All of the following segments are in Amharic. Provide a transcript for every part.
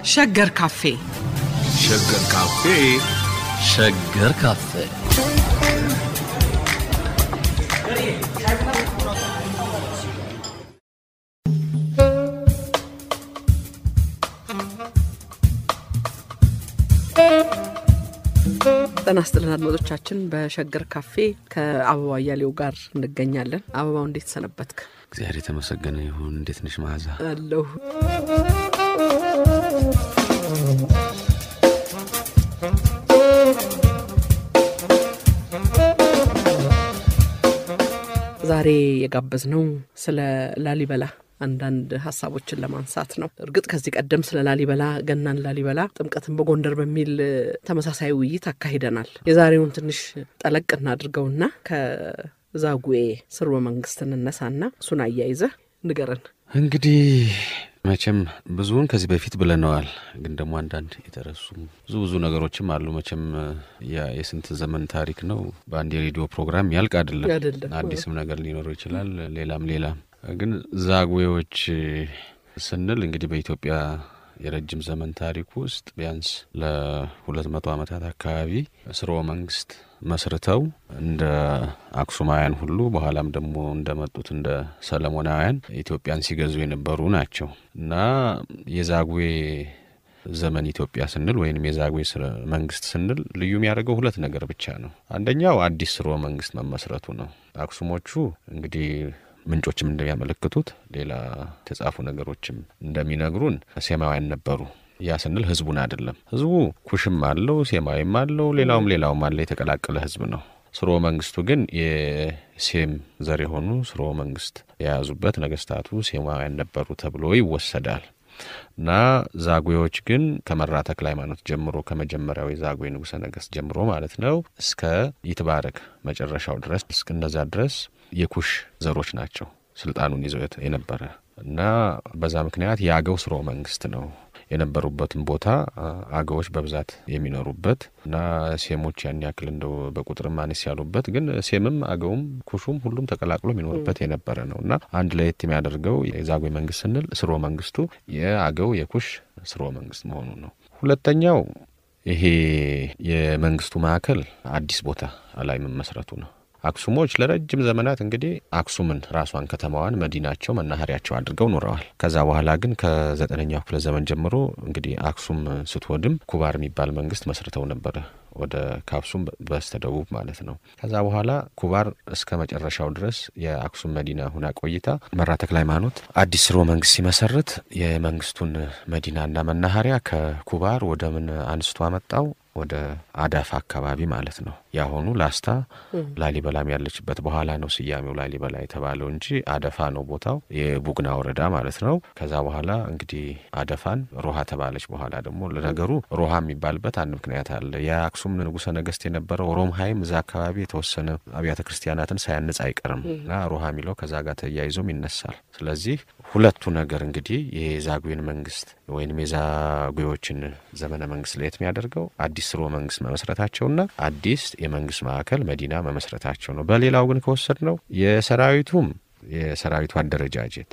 ሸገር ካፌ ሸገር ካፌ ሸገር ካፌ ጤና ይስጥልን አድማጮቻችን። በሸገር ካፌ ከአበባ እያሌው ጋር እንገኛለን። አበባው እንዴት ሰነበትክ? እግዚአብሔር የተመሰገነ ይሁን። እንዴት ነሽ መዓዛ? አለሁ ዛሬ የጋበዝነው ስለ ላሊበላ አንዳንድ ሀሳቦችን ለማንሳት ነው። እርግጥ ከዚህ ቀደም ስለ ላሊበላ ገናን ላሊበላ፣ ጥምቀትን በጎንደር በሚል ተመሳሳይ ውይይት አካሂደናል። የዛሬውን ትንሽ ጠለቅ እናድርገውና ከዛጉዌ ስርወ መንግስት እንነሳና እሱን አያይዘህ ንገረን። እንግዲህ መቼም ብዙውን ከዚህ በፊት ብለነዋል፣ ግን ደግሞ አንዳንድ የተረሱ ብዙ ብዙ ነገሮችም አሉ። መቼም ያ የስንት ዘመን ታሪክ ነው። በአንድ የሬዲዮ ፕሮግራም ያልቅ አይደለም። አይደለም። አዲስም ነገር ሊኖረው ይችላል። ሌላም ሌላም ግን ዛጉዌዎች ስንል እንግዲህ በኢትዮጵያ የረጅም ዘመን ታሪክ ውስጥ ቢያንስ ለሁለት መቶ ዓመታት አካባቢ ስርወ መንግስት መስርተው እንደ አክሱማውያን ሁሉ በኋላም ደግሞ እንደመጡት እንደ ሰለሞናውያን ኢትዮጵያን ሲገዙ የነበሩ ናቸው እና የዛጉዌ ዘመን ኢትዮጵያ ስንል ወይም የዛጉዌ መንግስት ስንል ልዩ የሚያደርገው ሁለት ነገር ብቻ ነው። አንደኛው አዲስ ስርወ መንግስት መመስረቱ ነው። አክሱሞቹ እንግዲህ ምንጮችም እንደሚያመለክቱት ሌላ የተጻፉ ነገሮችም እንደሚነግሩን ሴማውያን ነበሩ። ያ ስንል ህዝቡን አይደለም። ህዝቡ ኩሽም አለው፣ ሴማዊም አለው፣ ሌላውም ሌላውም አለ። የተቀላቀለ ህዝብ ነው። ስርወ መንግስቱ ግን የሴም ዘር የሆኑ ስርወ መንግስት የያዙበት ነገስታቱ ሴማውያን ነበሩ ተብሎ ይወሰዳል። እና ዛጉዌዎች ግን ከመራ ተክለ ሃይማኖት ጀምሮ ከመጀመሪያው የዛጉዌ ንጉሠ ነገስት ጀምሮ ማለት ነው እስከ ይትባረክ መጨረሻው ድረስ እስከነዛ ድረስ የኩሽ ዘሮች ናቸው ስልጣኑን ይዘው የነበረ እና በዛ ምክንያት የአገው ስርወ መንግስት ነው የነበሩበትን ቦታ አገዎች በብዛት የሚኖሩበት እና ሴሞች ያን ያክል እንደው በቁጥርም አነስ ያሉበት ግን ሴምም አገውም ኩሹም ሁሉም ተቀላቅሎ የሚኖርበት የነበረ ነው እና አንድ ለየት የሚያደርገው የዛጉዌ መንግስት ስንል ስርወ መንግስቱ የአገው የኩሽ ስርወ መንግስት መሆኑ ነው። ሁለተኛው ይሄ የመንግስቱ ማዕከል አዲስ ቦታ ላይ መመስረቱ ነው። አክሱሞች ለረጅም ዘመናት እንግዲህ አክሱምን ራሷን ከተማዋን መዲናቸው መናኸሪያቸው አድርገው ኖረዋል። ከዛ በኋላ ግን ከዘጠነኛው ክፍለ ዘመን ጀምሮ እንግዲህ አክሱም ስትወድም ኩባር የሚባል መንግስት መስርተው ነበረ ወደ ከአክሱም በስተደቡብ ማለት ነው። ከዛ በኋላ ኩባር እስከ መጨረሻው ድረስ የአክሱም መዲና ሁና ቆይታ መራ ተክለ ሃይማኖት አዲስ ስርወ መንግስት ሲመሰርት የመንግስቱን መዲናና መናኸሪያ ከኩባር ወደ ምን አንስቶ አመጣው ወደ አዳፋ አካባቢ ማለት ነው። ያሆኑ ላስታ ላሊበላም ያለችበት በኋላ ነው ስያሜው ላሊበላ የተባለው እንጂ አደፋ ነው ቦታው፣ የቡግና ወረዳ ማለት ነው። ከዛ በኋላ እንግዲህ አደፋን ሮሃ ተባለች። በኋላ ደግሞ ለነገሩ ሮሃ የሚባልበት አንድ ምክንያት አለ። የአክሱም ንጉሠ ነገስት የነበረው ሮምሃይም እዛ አካባቢ የተወሰነ አብያተ ክርስቲያናትን ሳያንጽ አይቀርም እና ሮሃ የሚለው ከዛ ጋር ተያይዞም ይነሳል። ስለዚህ ሁለቱ ነገር እንግዲህ የዛጉዌን መንግስት ወይም የዛጉዌዎችን ዘመነ መንግስት ለየት የሚያደርገው አዲስ ስርወ መንግስት መመስረታቸውና አዲስ የመንግስት ማዕከል መዲና መመስረታቸው ነው። በሌላው ግን ከወሰድ ነው የሰራዊቱም የሰራዊቱ አደረጃጀት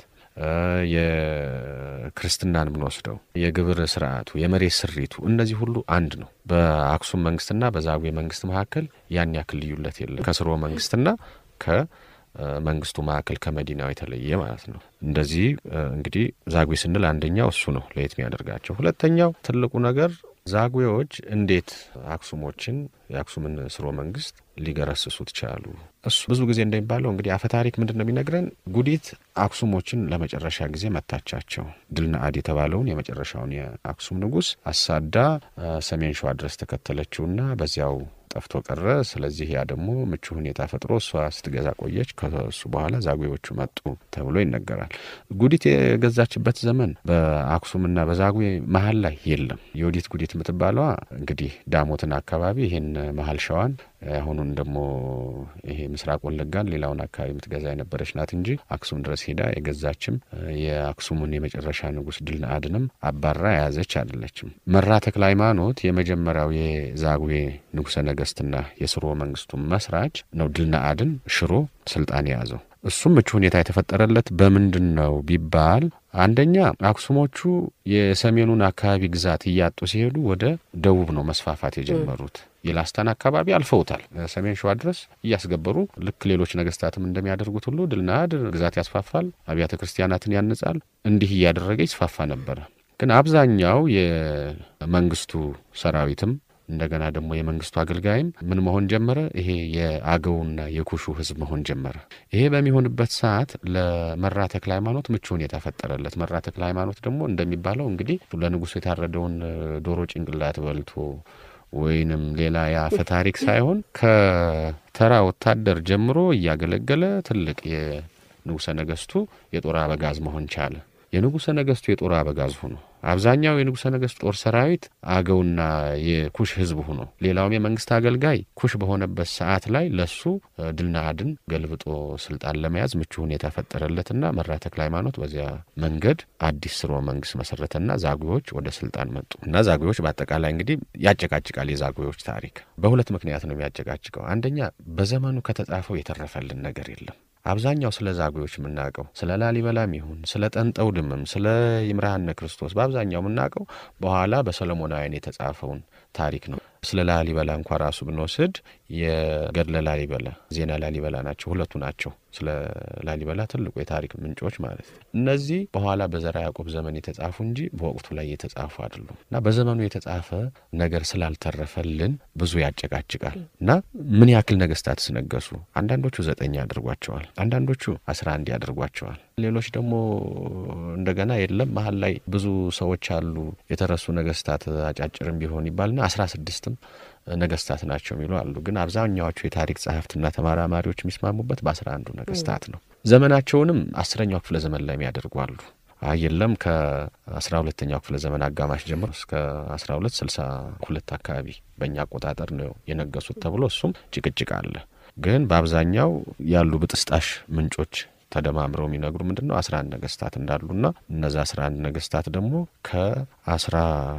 የክርስትናን ብንወስደው የግብር ስርዓቱ፣ የመሬት ስሪቱ እነዚህ ሁሉ አንድ ነው። በአክሱም መንግስትና በዛጉዌ መንግስት መካከል ያን ያክል ልዩነት የለም። ከስርወ መንግስትና ከመንግስቱ ማዕከል ከመዲናው የተለየ ማለት ነው። እንደዚህ እንግዲህ ዛጉዌ ስንል አንደኛው እሱ ነው ለየት የሚያደርጋቸው። ሁለተኛው ትልቁ ነገር ዛጉዌዎች እንዴት አክሱሞችን የአክሱምን ስርወ መንግስት ሊገረስሱት ቻሉ? እሱ ብዙ ጊዜ እንደሚባለው እንግዲህ አፈታሪክ ምንድን ነው የሚነግረን? ጉዲት አክሱሞችን ለመጨረሻ ጊዜ መታቻቸው። ድልነአድ የተባለውን የመጨረሻውን የአክሱም ንጉስ አሳዳ ሰሜን ሸዋ ድረስ ተከተለችውና በዚያው ጠፍቶ ቀረ። ስለዚህ ያ ደግሞ ምቹ ሁኔታ ፈጥሮ እሷ ስትገዛ ቆየች። ከሱ በኋላ ዛጉዌዎቹ መጡ ተብሎ ይነገራል። ጉዲት የገዛችበት ዘመን በአክሱምና በዛጉዌ መሀል ላይ የለም። የወዲት ጉዲት የምትባለዋ እንግዲህ ዳሞትን አካባቢ ይህን መሀል ሸዋን አሁኑን ደግሞ ይሄ ምስራቅ ወለጋን ሌላውን አካባቢ የምትገዛ የነበረች ናት እንጂ አክሱም ድረስ ሄዳ የገዛችም የአክሱሙን የመጨረሻ ንጉስ ድልነአድንም አባራ የያዘች አይደለችም። መራ ተክለ ሃይማኖት የመጀመሪያው የዛጉዌ ንጉሰ ነገስትና የስርወ መንግስቱ መስራች ነው። ድልነአድን ሽሮ ስልጣን የያዘው እሱም ምቹ ሁኔታ የተፈጠረለት በምንድን ነው ቢባል አንደኛ አክሱሞቹ የሰሜኑን አካባቢ ግዛት እያጡ ሲሄዱ ወደ ደቡብ ነው መስፋፋት የጀመሩት። የላስታን አካባቢ አልፈውታል። ሰሜን ሸዋ ድረስ እያስገበሩ ልክ ሌሎች ነገስታትም እንደሚያደርጉት ሁሉ ድልና ድል ግዛት ያስፋፋል፣ አብያተ ክርስቲያናትን ያንጻል። እንዲህ እያደረገ ይስፋፋ ነበረ። ግን አብዛኛው የመንግስቱ ሰራዊትም እንደገና ደግሞ የመንግስቱ አገልጋይም ምን መሆን ጀመረ? ይሄ የአገውና የኩሹ ህዝብ መሆን ጀመረ። ይሄ በሚሆንበት ሰዓት ለመራ ተክለ ሃይማኖት ምቹ ሁኔታ ፈጠረለት። መራ ተክለ ሃይማኖት ደግሞ እንደሚባለው እንግዲህ ለንጉሱ የታረደውን ዶሮ ጭንቅላት በልቶ ወይንም ሌላ የአፈ ታሪክ ሳይሆን ከተራ ወታደር ጀምሮ እያገለገለ ትልቅ የንጉሰ ነገስቱ የጦር አበጋዝ መሆን ቻለ። የንጉሰ ነገስቱ የጦር አበጋዝ ሆኖ አብዛኛው የንጉሰ ነገስቱ ጦር ሰራዊት አገውና የኩሽ ህዝብ ሆኖ ሌላውም የመንግስት አገልጋይ ኩሽ በሆነበት ሰዓት ላይ ለሱ ድልና አድን ገልብጦ ስልጣን ለመያዝ ምቹ ሁኔታ ፈጠረለትና መራ ተክለ ሃይማኖት በዚያ መንገድ አዲስ ስርወ መንግስት መሰረተና ዛጉዎች ወደ ስልጣን መጡ እና ዛጉዎች በአጠቃላይ እንግዲህ ያጨቃጭቃል። የዛጉዎች ታሪክ በሁለት ምክንያት ነው የሚያጨቃጭቀው። አንደኛ በዘመኑ ከተጻፈው የተረፈልን ነገር የለም። አብዛኛው ስለ ዛጉዎች የምናውቀው ስለ ላሊበላም ይሁን ስለ ጠንጠው ድምም ስለ ይምርሃነ ክርስቶስ በአብዛኛው የምናውቀው በኋላ በሰለሞናውያን የተጻፈውን ታሪክ ነው። ስለ ላሊበላ እንኳ ራሱ ብንወስድ የገድለ ላሊበላ፣ ዜና ላሊበላ ናቸው። ሁለቱ ናቸው ስለ ላሊበላ ትልቁ የታሪክ ምንጮች ማለት ነው። እነዚህ በኋላ በዘራ ያዕቆብ ዘመን የተጻፉ እንጂ በወቅቱ ላይ የተጻፉ አይደሉም እና በዘመኑ የተጻፈ ነገር ስላልተረፈልን ብዙ ያጨቃጭቃል እና ምን ያክል ነገስታት ስነገሱ አንዳንዶቹ ዘጠኝ ያደርጓቸዋል፣ አንዳንዶቹ አስራ አንድ ያደርጓቸዋል። ሌሎች ደግሞ እንደገና የለም መሀል ላይ ብዙ ሰዎች አሉ የተረሱ ነገስታት አጫጭርም ቢሆን ይባልና አስራ ስድስትም ነገስታት ናቸው የሚሉ አሉ። ግን አብዛኛዎቹ የታሪክ ጸሐፍትና ተመራማሪዎች የሚስማሙበት በአስራ አንዱ ነገስታት ነው። ዘመናቸውንም አስረኛው ክፍለ ዘመን ላይ የሚያደርጉ አሉ። አይ የለም ከአስራ ሁለተኛው ክፍለ ዘመን አጋማሽ ጀምሮ እስከ አስራ ሁለት ስልሳ ሁለት አካባቢ በእኛ አቆጣጠር ነው የነገሱት ተብሎ እሱም ጭቅጭቅ አለ። ግን በአብዛኛው ያሉ ብጥስጣሽ ምንጮች ተደማምረው የሚነግሩ ምንድን ነው አስራ አንድ ነገስታት እንዳሉና እነዚ አስራ አንድ ነገስታት ደግሞ ከአስራ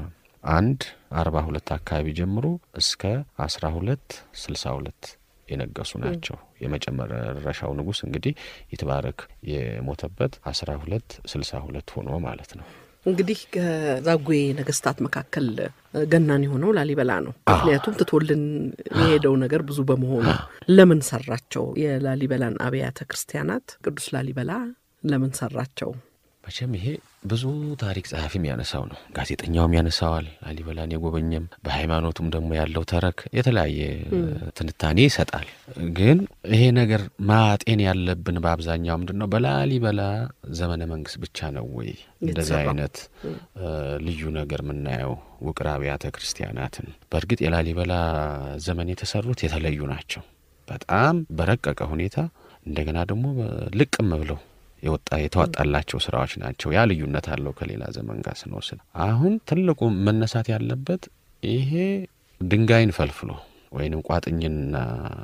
አንድ አርባ ሁለት አካባቢ ጀምሮ እስከ አስራ ሁለት ስልሳ ሁለት የነገሱ ናቸው። የመጨረሻው ንጉስ እንግዲህ ይትባረክ የሞተበት አስራ ሁለት ስልሳ ሁለት ሆኖ ማለት ነው። እንግዲህ ከዛጉዌ ነገስታት መካከል ገናን የሆነው ላሊበላ ነው። ምክንያቱም ትቶልን የሄደው ነገር ብዙ በመሆኑ ለምን ሰራቸው? የላሊበላን አብያተ ክርስቲያናት ቅዱስ ላሊበላ ለምን ሰራቸው? መቼም ይሄ ብዙ ታሪክ ጸሐፊም ያነሳው ነው። ጋዜጠኛውም ያነሳዋል። ላሊበላን የጎበኘም በሃይማኖቱም ደግሞ ያለው ተረክ የተለያየ ትንታኔ ይሰጣል። ግን ይሄ ነገር ማጤን ያለብን በአብዛኛው ምንድን ነው በላሊበላ ዘመነ መንግስት ብቻ ነው ወይ እንደዚህ አይነት ልዩ ነገር የምናየው ውቅር አብያተ ክርስቲያናትን? በእርግጥ የላሊበላ ዘመን የተሰሩት የተለዩ ናቸው። በጣም በረቀቀ ሁኔታ እንደገና ደግሞ ልቅም ብለው የወጣ የተዋጣላቸው ስራዎች ናቸው። ያ ልዩነት አለው ከሌላ ዘመን ጋር ስንወስድ። አሁን ትልቁ መነሳት ያለበት ይሄ ድንጋይን ፈልፍሎ ወይንም ቋጥኝና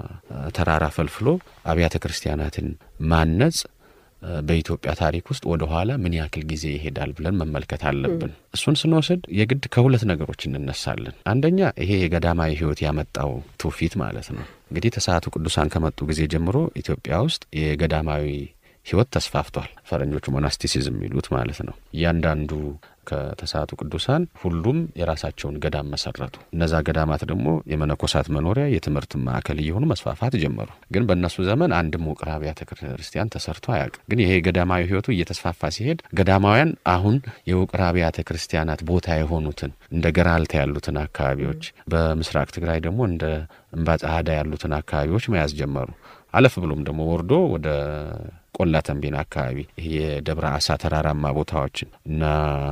ተራራ ፈልፍሎ አብያተ ክርስቲያናትን ማነጽ በኢትዮጵያ ታሪክ ውስጥ ወደ ኋላ ምን ያክል ጊዜ ይሄዳል ብለን መመልከት አለብን። እሱን ስንወስድ የግድ ከሁለት ነገሮች እንነሳለን። አንደኛ ይሄ የገዳማዊ ሕይወት ያመጣው ትውፊት ማለት ነው። እንግዲህ ተስዓቱ ቅዱሳን ከመጡ ጊዜ ጀምሮ ኢትዮጵያ ውስጥ የገዳማዊ ህይወት ተስፋፍቷል። ፈረንጆቹ ሞናስቲሲዝም የሚሉት ማለት ነው። እያንዳንዱ ከተስዓቱ ቅዱሳን ሁሉም የራሳቸውን ገዳም መሰረቱ። እነዛ ገዳማት ደግሞ የመነኮሳት መኖሪያ፣ የትምህርት ማዕከል እየሆኑ መስፋፋት ጀመሩ። ግን በእነሱ ዘመን አንድም ውቅር አብያተ ክርስቲያን ተሰርቶ አያውቅም። ግን ይሄ ገዳማዊ ህይወቱ እየተስፋፋ ሲሄድ ገዳማውያን አሁን የውቅር አብያተ ክርስቲያናት ቦታ የሆኑትን እንደ ገራልታ ያሉትን አካባቢዎች፣ በምስራቅ ትግራይ ደግሞ እንደ እምባ ጸሃዳ ያሉትን አካባቢዎች መያዝ ጀመሩ። አለፍ ብሎም ደግሞ ወርዶ ወደ ቆላ ተንቤን አካባቢ ይሄ የደብረ አሳ ተራራማ ቦታዎችን እና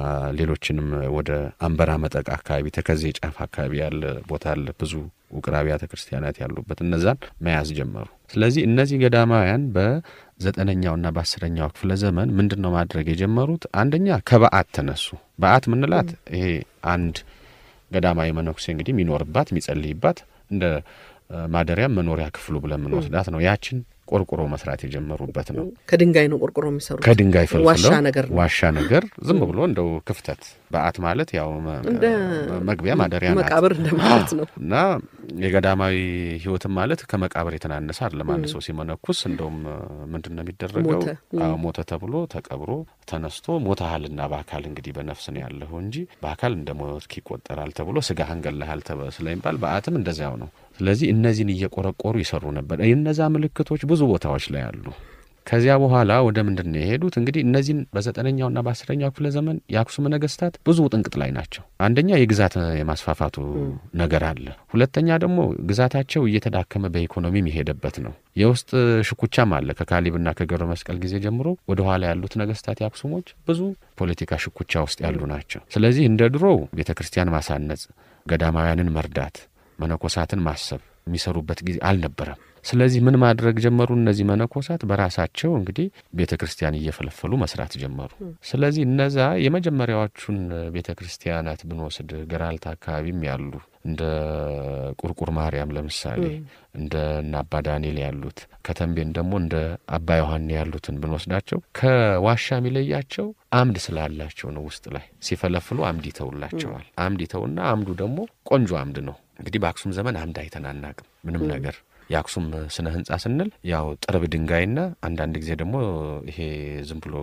ሌሎችንም ወደ አንበራ መጠቅ አካባቢ ተከዜ ጫፍ አካባቢ ያለ ቦታ አለ ብዙ ውቅር አብያተ ክርስቲያናት ያሉበት እነዛን መያዝ ጀመሩ። ስለዚህ እነዚህ ገዳማውያን በዘጠነኛውና በአስረኛው ክፍለ ዘመን ምንድን ነው ማድረግ የጀመሩት? አንደኛ ከበዓት ተነሱ። በዓት ምንላት ይሄ አንድ ገዳማዊ መነኩሴ እንግዲህ የሚኖርባት የሚጸልይባት እንደ ማደሪያ መኖሪያ ክፍሉ ብለን የምንወስዳት ነው። ያችን ቆርቆሮ መስራት የጀመሩበት ነው። ከድንጋይ ነው ቆርቆሮ የሚሰሩት። ከድንጋይ ፈልፍለው ዋሻ ነገር ነው። ዋሻ ነገር ዝም ብሎ እንደው ክፍተት በዓት ማለት ያው መ- እንደ መግቢያ ማደሪያ ናት መቃብር እንደማለት ነው። እና የገዳማዊ ሕይወትም ማለት ከመቃብር የተናነሰ አይደለም። አንድ ሰው ሲመነኩስ እንደውም ምንድን ነው የሚደረገው? ሞተ። አዎ ሞተ ተብሎ ተቀብሮ ተነስቶ ሞተሃልና በአካል እንግዲህ በነፍስ ነው ያለሁ እንጂ በአካል እንደ ሞትክ ይቆጠራል ተብሎ ስጋህን ገለሃል ተበ- ስለሚባል በዓትም እንደዚያው ነው። ስለዚህ እነዚህን እየቆረቆሩ ይሰሩ ነበር። እነዛ ምልክቶች ብዙ ቦታዎች ላይ አሉ። ከዚያ በኋላ ወደ ምንድን ነው የሄዱት? እንግዲህ እነዚህን በዘጠነኛውና በአስረኛው ክፍለ ዘመን የአክሱም ነገስታት ብዙ ጥንቅጥ ላይ ናቸው። አንደኛ የግዛት የማስፋፋቱ ነገር አለ። ሁለተኛ ደግሞ ግዛታቸው እየተዳከመ በኢኮኖሚም የሄደበት ነው። የውስጥ ሽኩቻም አለ። ከካሊብና ከገብረ መስቀል ጊዜ ጀምሮ ወደ ኋላ ያሉት ነገስታት የአክሱሞች ብዙ ፖለቲካ ሽኩቻ ውስጥ ያሉ ናቸው። ስለዚህ እንደ ድሮው ቤተ ክርስቲያን ማሳነጽ፣ ገዳማውያንን መርዳት፣ መነኮሳትን ማሰብ የሚሰሩበት ጊዜ አልነበረም። ስለዚህ ምን ማድረግ ጀመሩ? እነዚህ መነኮሳት በራሳቸው እንግዲህ ቤተ ክርስቲያን እየፈለፈሉ መስራት ጀመሩ። ስለዚህ እነዛ የመጀመሪያዎቹን ቤተ ክርስቲያናት ብንወስድ ገራልታ አካባቢም ያሉ እንደ ቁርቁር ማርያም ለምሳሌ እንደ እነ አባ ዳንኤል ያሉት ከተንቤን ደግሞ እንደ አባ ዮሐኔ ያሉትን ብንወስዳቸው ከዋሻ የሚለያቸው አምድ ስላላቸው ነው። ውስጥ ላይ ሲፈለፍሉ አምድ ይተውላቸዋል። አምድ ይተውና አምዱ ደግሞ ቆንጆ አምድ ነው። እንግዲህ በአክሱም ዘመን አምድ አይተናናቅም ምንም ነገር የአክሱም ስነ ህንጻ ስንል ያው ጥርብ ድንጋይና አንዳንድ ጊዜ ደግሞ ይሄ ዝም ብሎ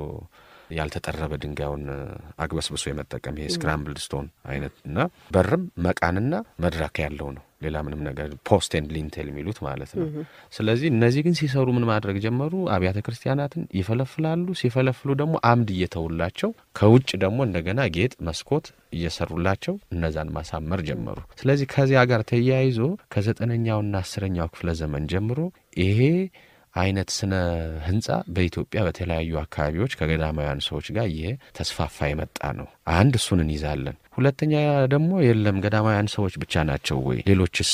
ያልተጠረበ ድንጋዩን አግበስብሶ የመጠቀም ይሄ ስክራምብልድ ስቶን አይነት እና በርም መቃንና መድረክ ያለው ነው። ሌላ ምንም ነገር ፖስት ኤንድ ሊንቴል የሚሉት ማለት ነው። ስለዚህ እነዚህ ግን ሲሰሩ ምን ማድረግ ጀመሩ? አብያተ ክርስቲያናትን ይፈለፍላሉ። ሲፈለፍሉ ደግሞ አምድ እየተውላቸው ከውጭ ደግሞ እንደገና ጌጥ መስኮት እየሰሩላቸው እነዛን ማሳመር ጀመሩ። ስለዚህ ከዚያ ጋር ተያይዞ ከዘጠነኛውና አስረኛው ክፍለ ዘመን ጀምሮ ይሄ አይነት ስነ ህንጻ በኢትዮጵያ በተለያዩ አካባቢዎች ከገዳማውያን ሰዎች ጋር ይሄ ተስፋፋ የመጣ ነው። አንድ እሱን እንይዛለን። ሁለተኛ ደግሞ የለም ገዳማውያን ሰዎች ብቻ ናቸው ወይ? ሌሎችስ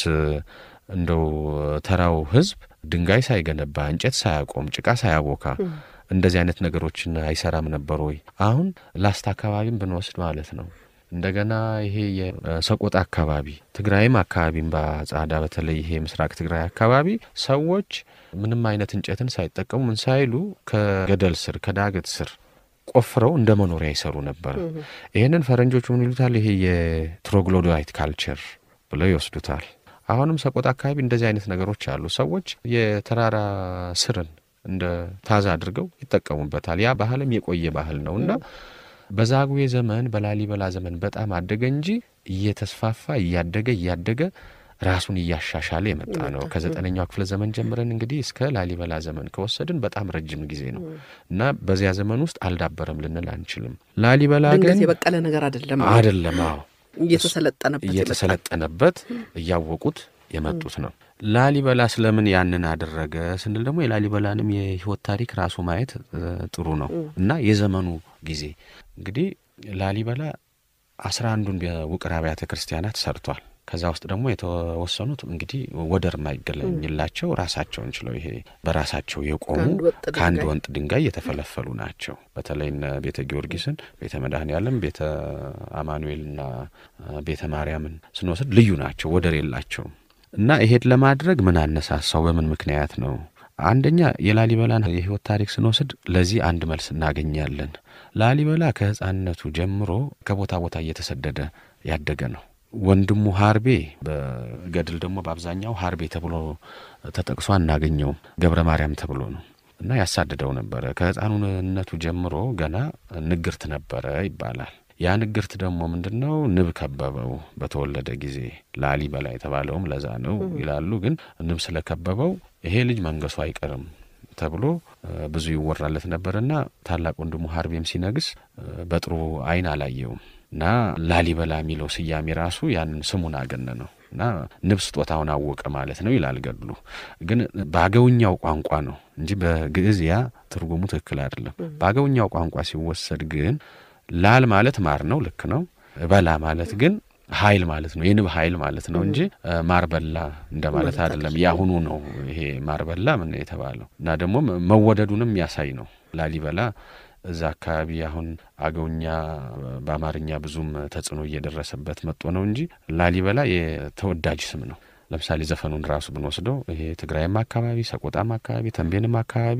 እንደው ተራው ህዝብ ድንጋይ ሳይገነባ እንጨት ሳያቆም ጭቃ ሳያቦካ እንደዚህ አይነት ነገሮችን አይሰራም ነበር ወይ? አሁን ላስታ አካባቢም ብንወስድ ማለት ነው እንደገና ይሄ የሰቆጣ አካባቢ ትግራይም አካባቢም በጻዳ በተለይ ይሄ ምስራቅ ትግራይ አካባቢ ሰዎች ምንም አይነት እንጨትን ሳይጠቀሙ ምን ሳይሉ ከገደል ስር ከዳገት ስር ቆፍረው እንደ መኖሪያ ይሰሩ ነበር። ይህንን ፈረንጆቹ ምን ይሉታል? ይሄ የትሮግሎዳይት ካልቸር ብለው ይወስዱታል። አሁንም ሰቆጣ አካባቢ እንደዚህ አይነት ነገሮች አሉ። ሰዎች የተራራ ስርን እንደ ታዛ አድርገው ይጠቀሙበታል። ያ ባህልም የቆየ ባህል ነው እና በዛጉዌ ዘመን በላሊበላ ዘመን በጣም አደገ እንጂ እየተስፋፋ እያደገ እያደገ ራሱን እያሻሻለ የመጣ ነው። ከዘጠነኛው ክፍለ ዘመን ጀምረን እንግዲህ እስከ ላሊበላ ዘመን ከወሰድን በጣም ረጅም ጊዜ ነው እና በዚያ ዘመን ውስጥ አልዳበረም ልንል አንችልም። ላሊበላ ግን ድንገት የበቀለ ነገር አይደለም። አይደለም። አዎ እየተሰለጠነበት እየተሰለጠነበት እያወቁት የመጡት ነው። ላሊበላ ስለምን ያንን አደረገ ስንል ደግሞ የላሊበላንም የሕይወት ታሪክ ራሱ ማየት ጥሩ ነው እና የዘመኑ ጊዜ እንግዲህ ላሊበላ አስራ አንዱን ውቅር አብያተ ክርስቲያናት ሰርቷል። ከዛ ውስጥ ደግሞ የተወሰኑት እንግዲህ ወደር የማይገለኝላቸው ራሳቸውን ችለው ይሄ በራሳቸው የቆሙ ከአንድ ወንጥ ድንጋይ የተፈለፈሉ ናቸው። በተለይ እነ ቤተ ጊዮርጊስን፣ ቤተ መድኃኔዓለም፣ ቤተ አማኑኤልና ቤተ ማርያምን ስንወስድ ልዩ ናቸው፣ ወደር የላቸውም። እና ይሄድ ለማድረግ ምን አነሳሳው? በምን ምክንያት ነው? አንደኛ የላሊበላን የህይወት ታሪክ ስንወስድ ለዚህ አንድ መልስ እናገኛለን። ላሊበላ ከሕፃንነቱ ጀምሮ ከቦታ ቦታ እየተሰደደ ያደገ ነው። ወንድሙ ሀርቤ በገድል ደግሞ በአብዛኛው ሀርቤ ተብሎ ተጠቅሶ አናገኘውም። ገብረ ማርያም ተብሎ ነው እና ያሳድደው ነበረ። ከሕፃኑነቱ ጀምሮ ገና ንግርት ነበረ ይባላል። ያ ንግርት ደግሞ ምንድን ነው? ንብ ከበበው በተወለደ ጊዜ ላሊበላ የተባለውም ለዛ ነው ይላሉ። ግን ንብ ስለከበበው ይሄ ልጅ መንገሱ አይቀርም ተብሎ ብዙ ይወራለት ነበርና ታላቅ ወንድሙ ሀርቤም ሲነግስ በጥሩ ዓይን አላየውም እና ላሊበላ የሚለው ስያሜ ራሱ ያንን ስሙን አገነ ነው እና ንብ ስጦታውን አወቀ ማለት ነው ይላል ገድሉ። ግን በአገውኛው ቋንቋ ነው እንጂ በግዕዝ ያ ትርጉሙ ትክክል አይደለም። በአገውኛው ቋንቋ ሲወሰድ ግን ላል ማለት ማር ነው፣ ልክ ነው። በላ ማለት ግን ኃይል ማለት ነው፣ የንብ ኃይል ማለት ነው እንጂ ማር በላ እንደማለት አይደለም። ያሁኑ ነው ይሄ ማር በላ ምን የተባለው እና ደግሞ መወደዱንም ያሳይ ነው። ላሊበላ እዛ አካባቢ አሁን አገውኛ በአማርኛ ብዙም ተጽዕኖ እየደረሰበት መጥቶ ነው እንጂ ላሊበላ የተወዳጅ ስም ነው። ለምሳሌ ዘፈኑን ራሱ ብንወስደው ይሄ ትግራይም አካባቢ፣ ሰቆጣም አካባቢ፣ ተንቤንም አካባቢ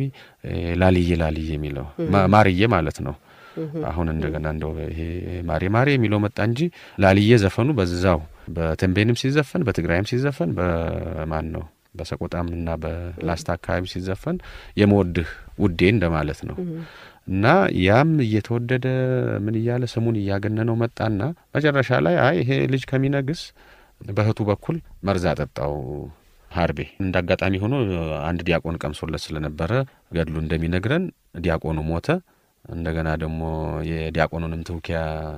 ላልዬ ላልዬ የሚለው ማርዬ ማለት ነው። አሁን እንደገና እንደው ይሄ ማሬ ማሬ የሚለው መጣ እንጂ ላልዬ ዘፈኑ በዛው በተንቤንም ሲዘፈን በትግራይም ሲዘፈን በማን ነው በሰቆጣም እና በላስታ አካባቢ ሲዘፈን የመወድህ ውዴ እንደማለት ነው። እና ያም እየተወደደ ምን እያለ ስሙን እያገነነው መጣና መጨረሻ ላይ አይ ይሄ ልጅ ከሚነግስ በእህቱ በኩል መርዝ አጠጣው ሀርቤ። እንደ አጋጣሚ ሆኖ አንድ ዲያቆን ቀምሶለት ስለነበረ ገድሉ እንደሚነግረን ዲያቆኑ ሞተ። እንደገና ደግሞ የዲያቆኑንም ትውኪያ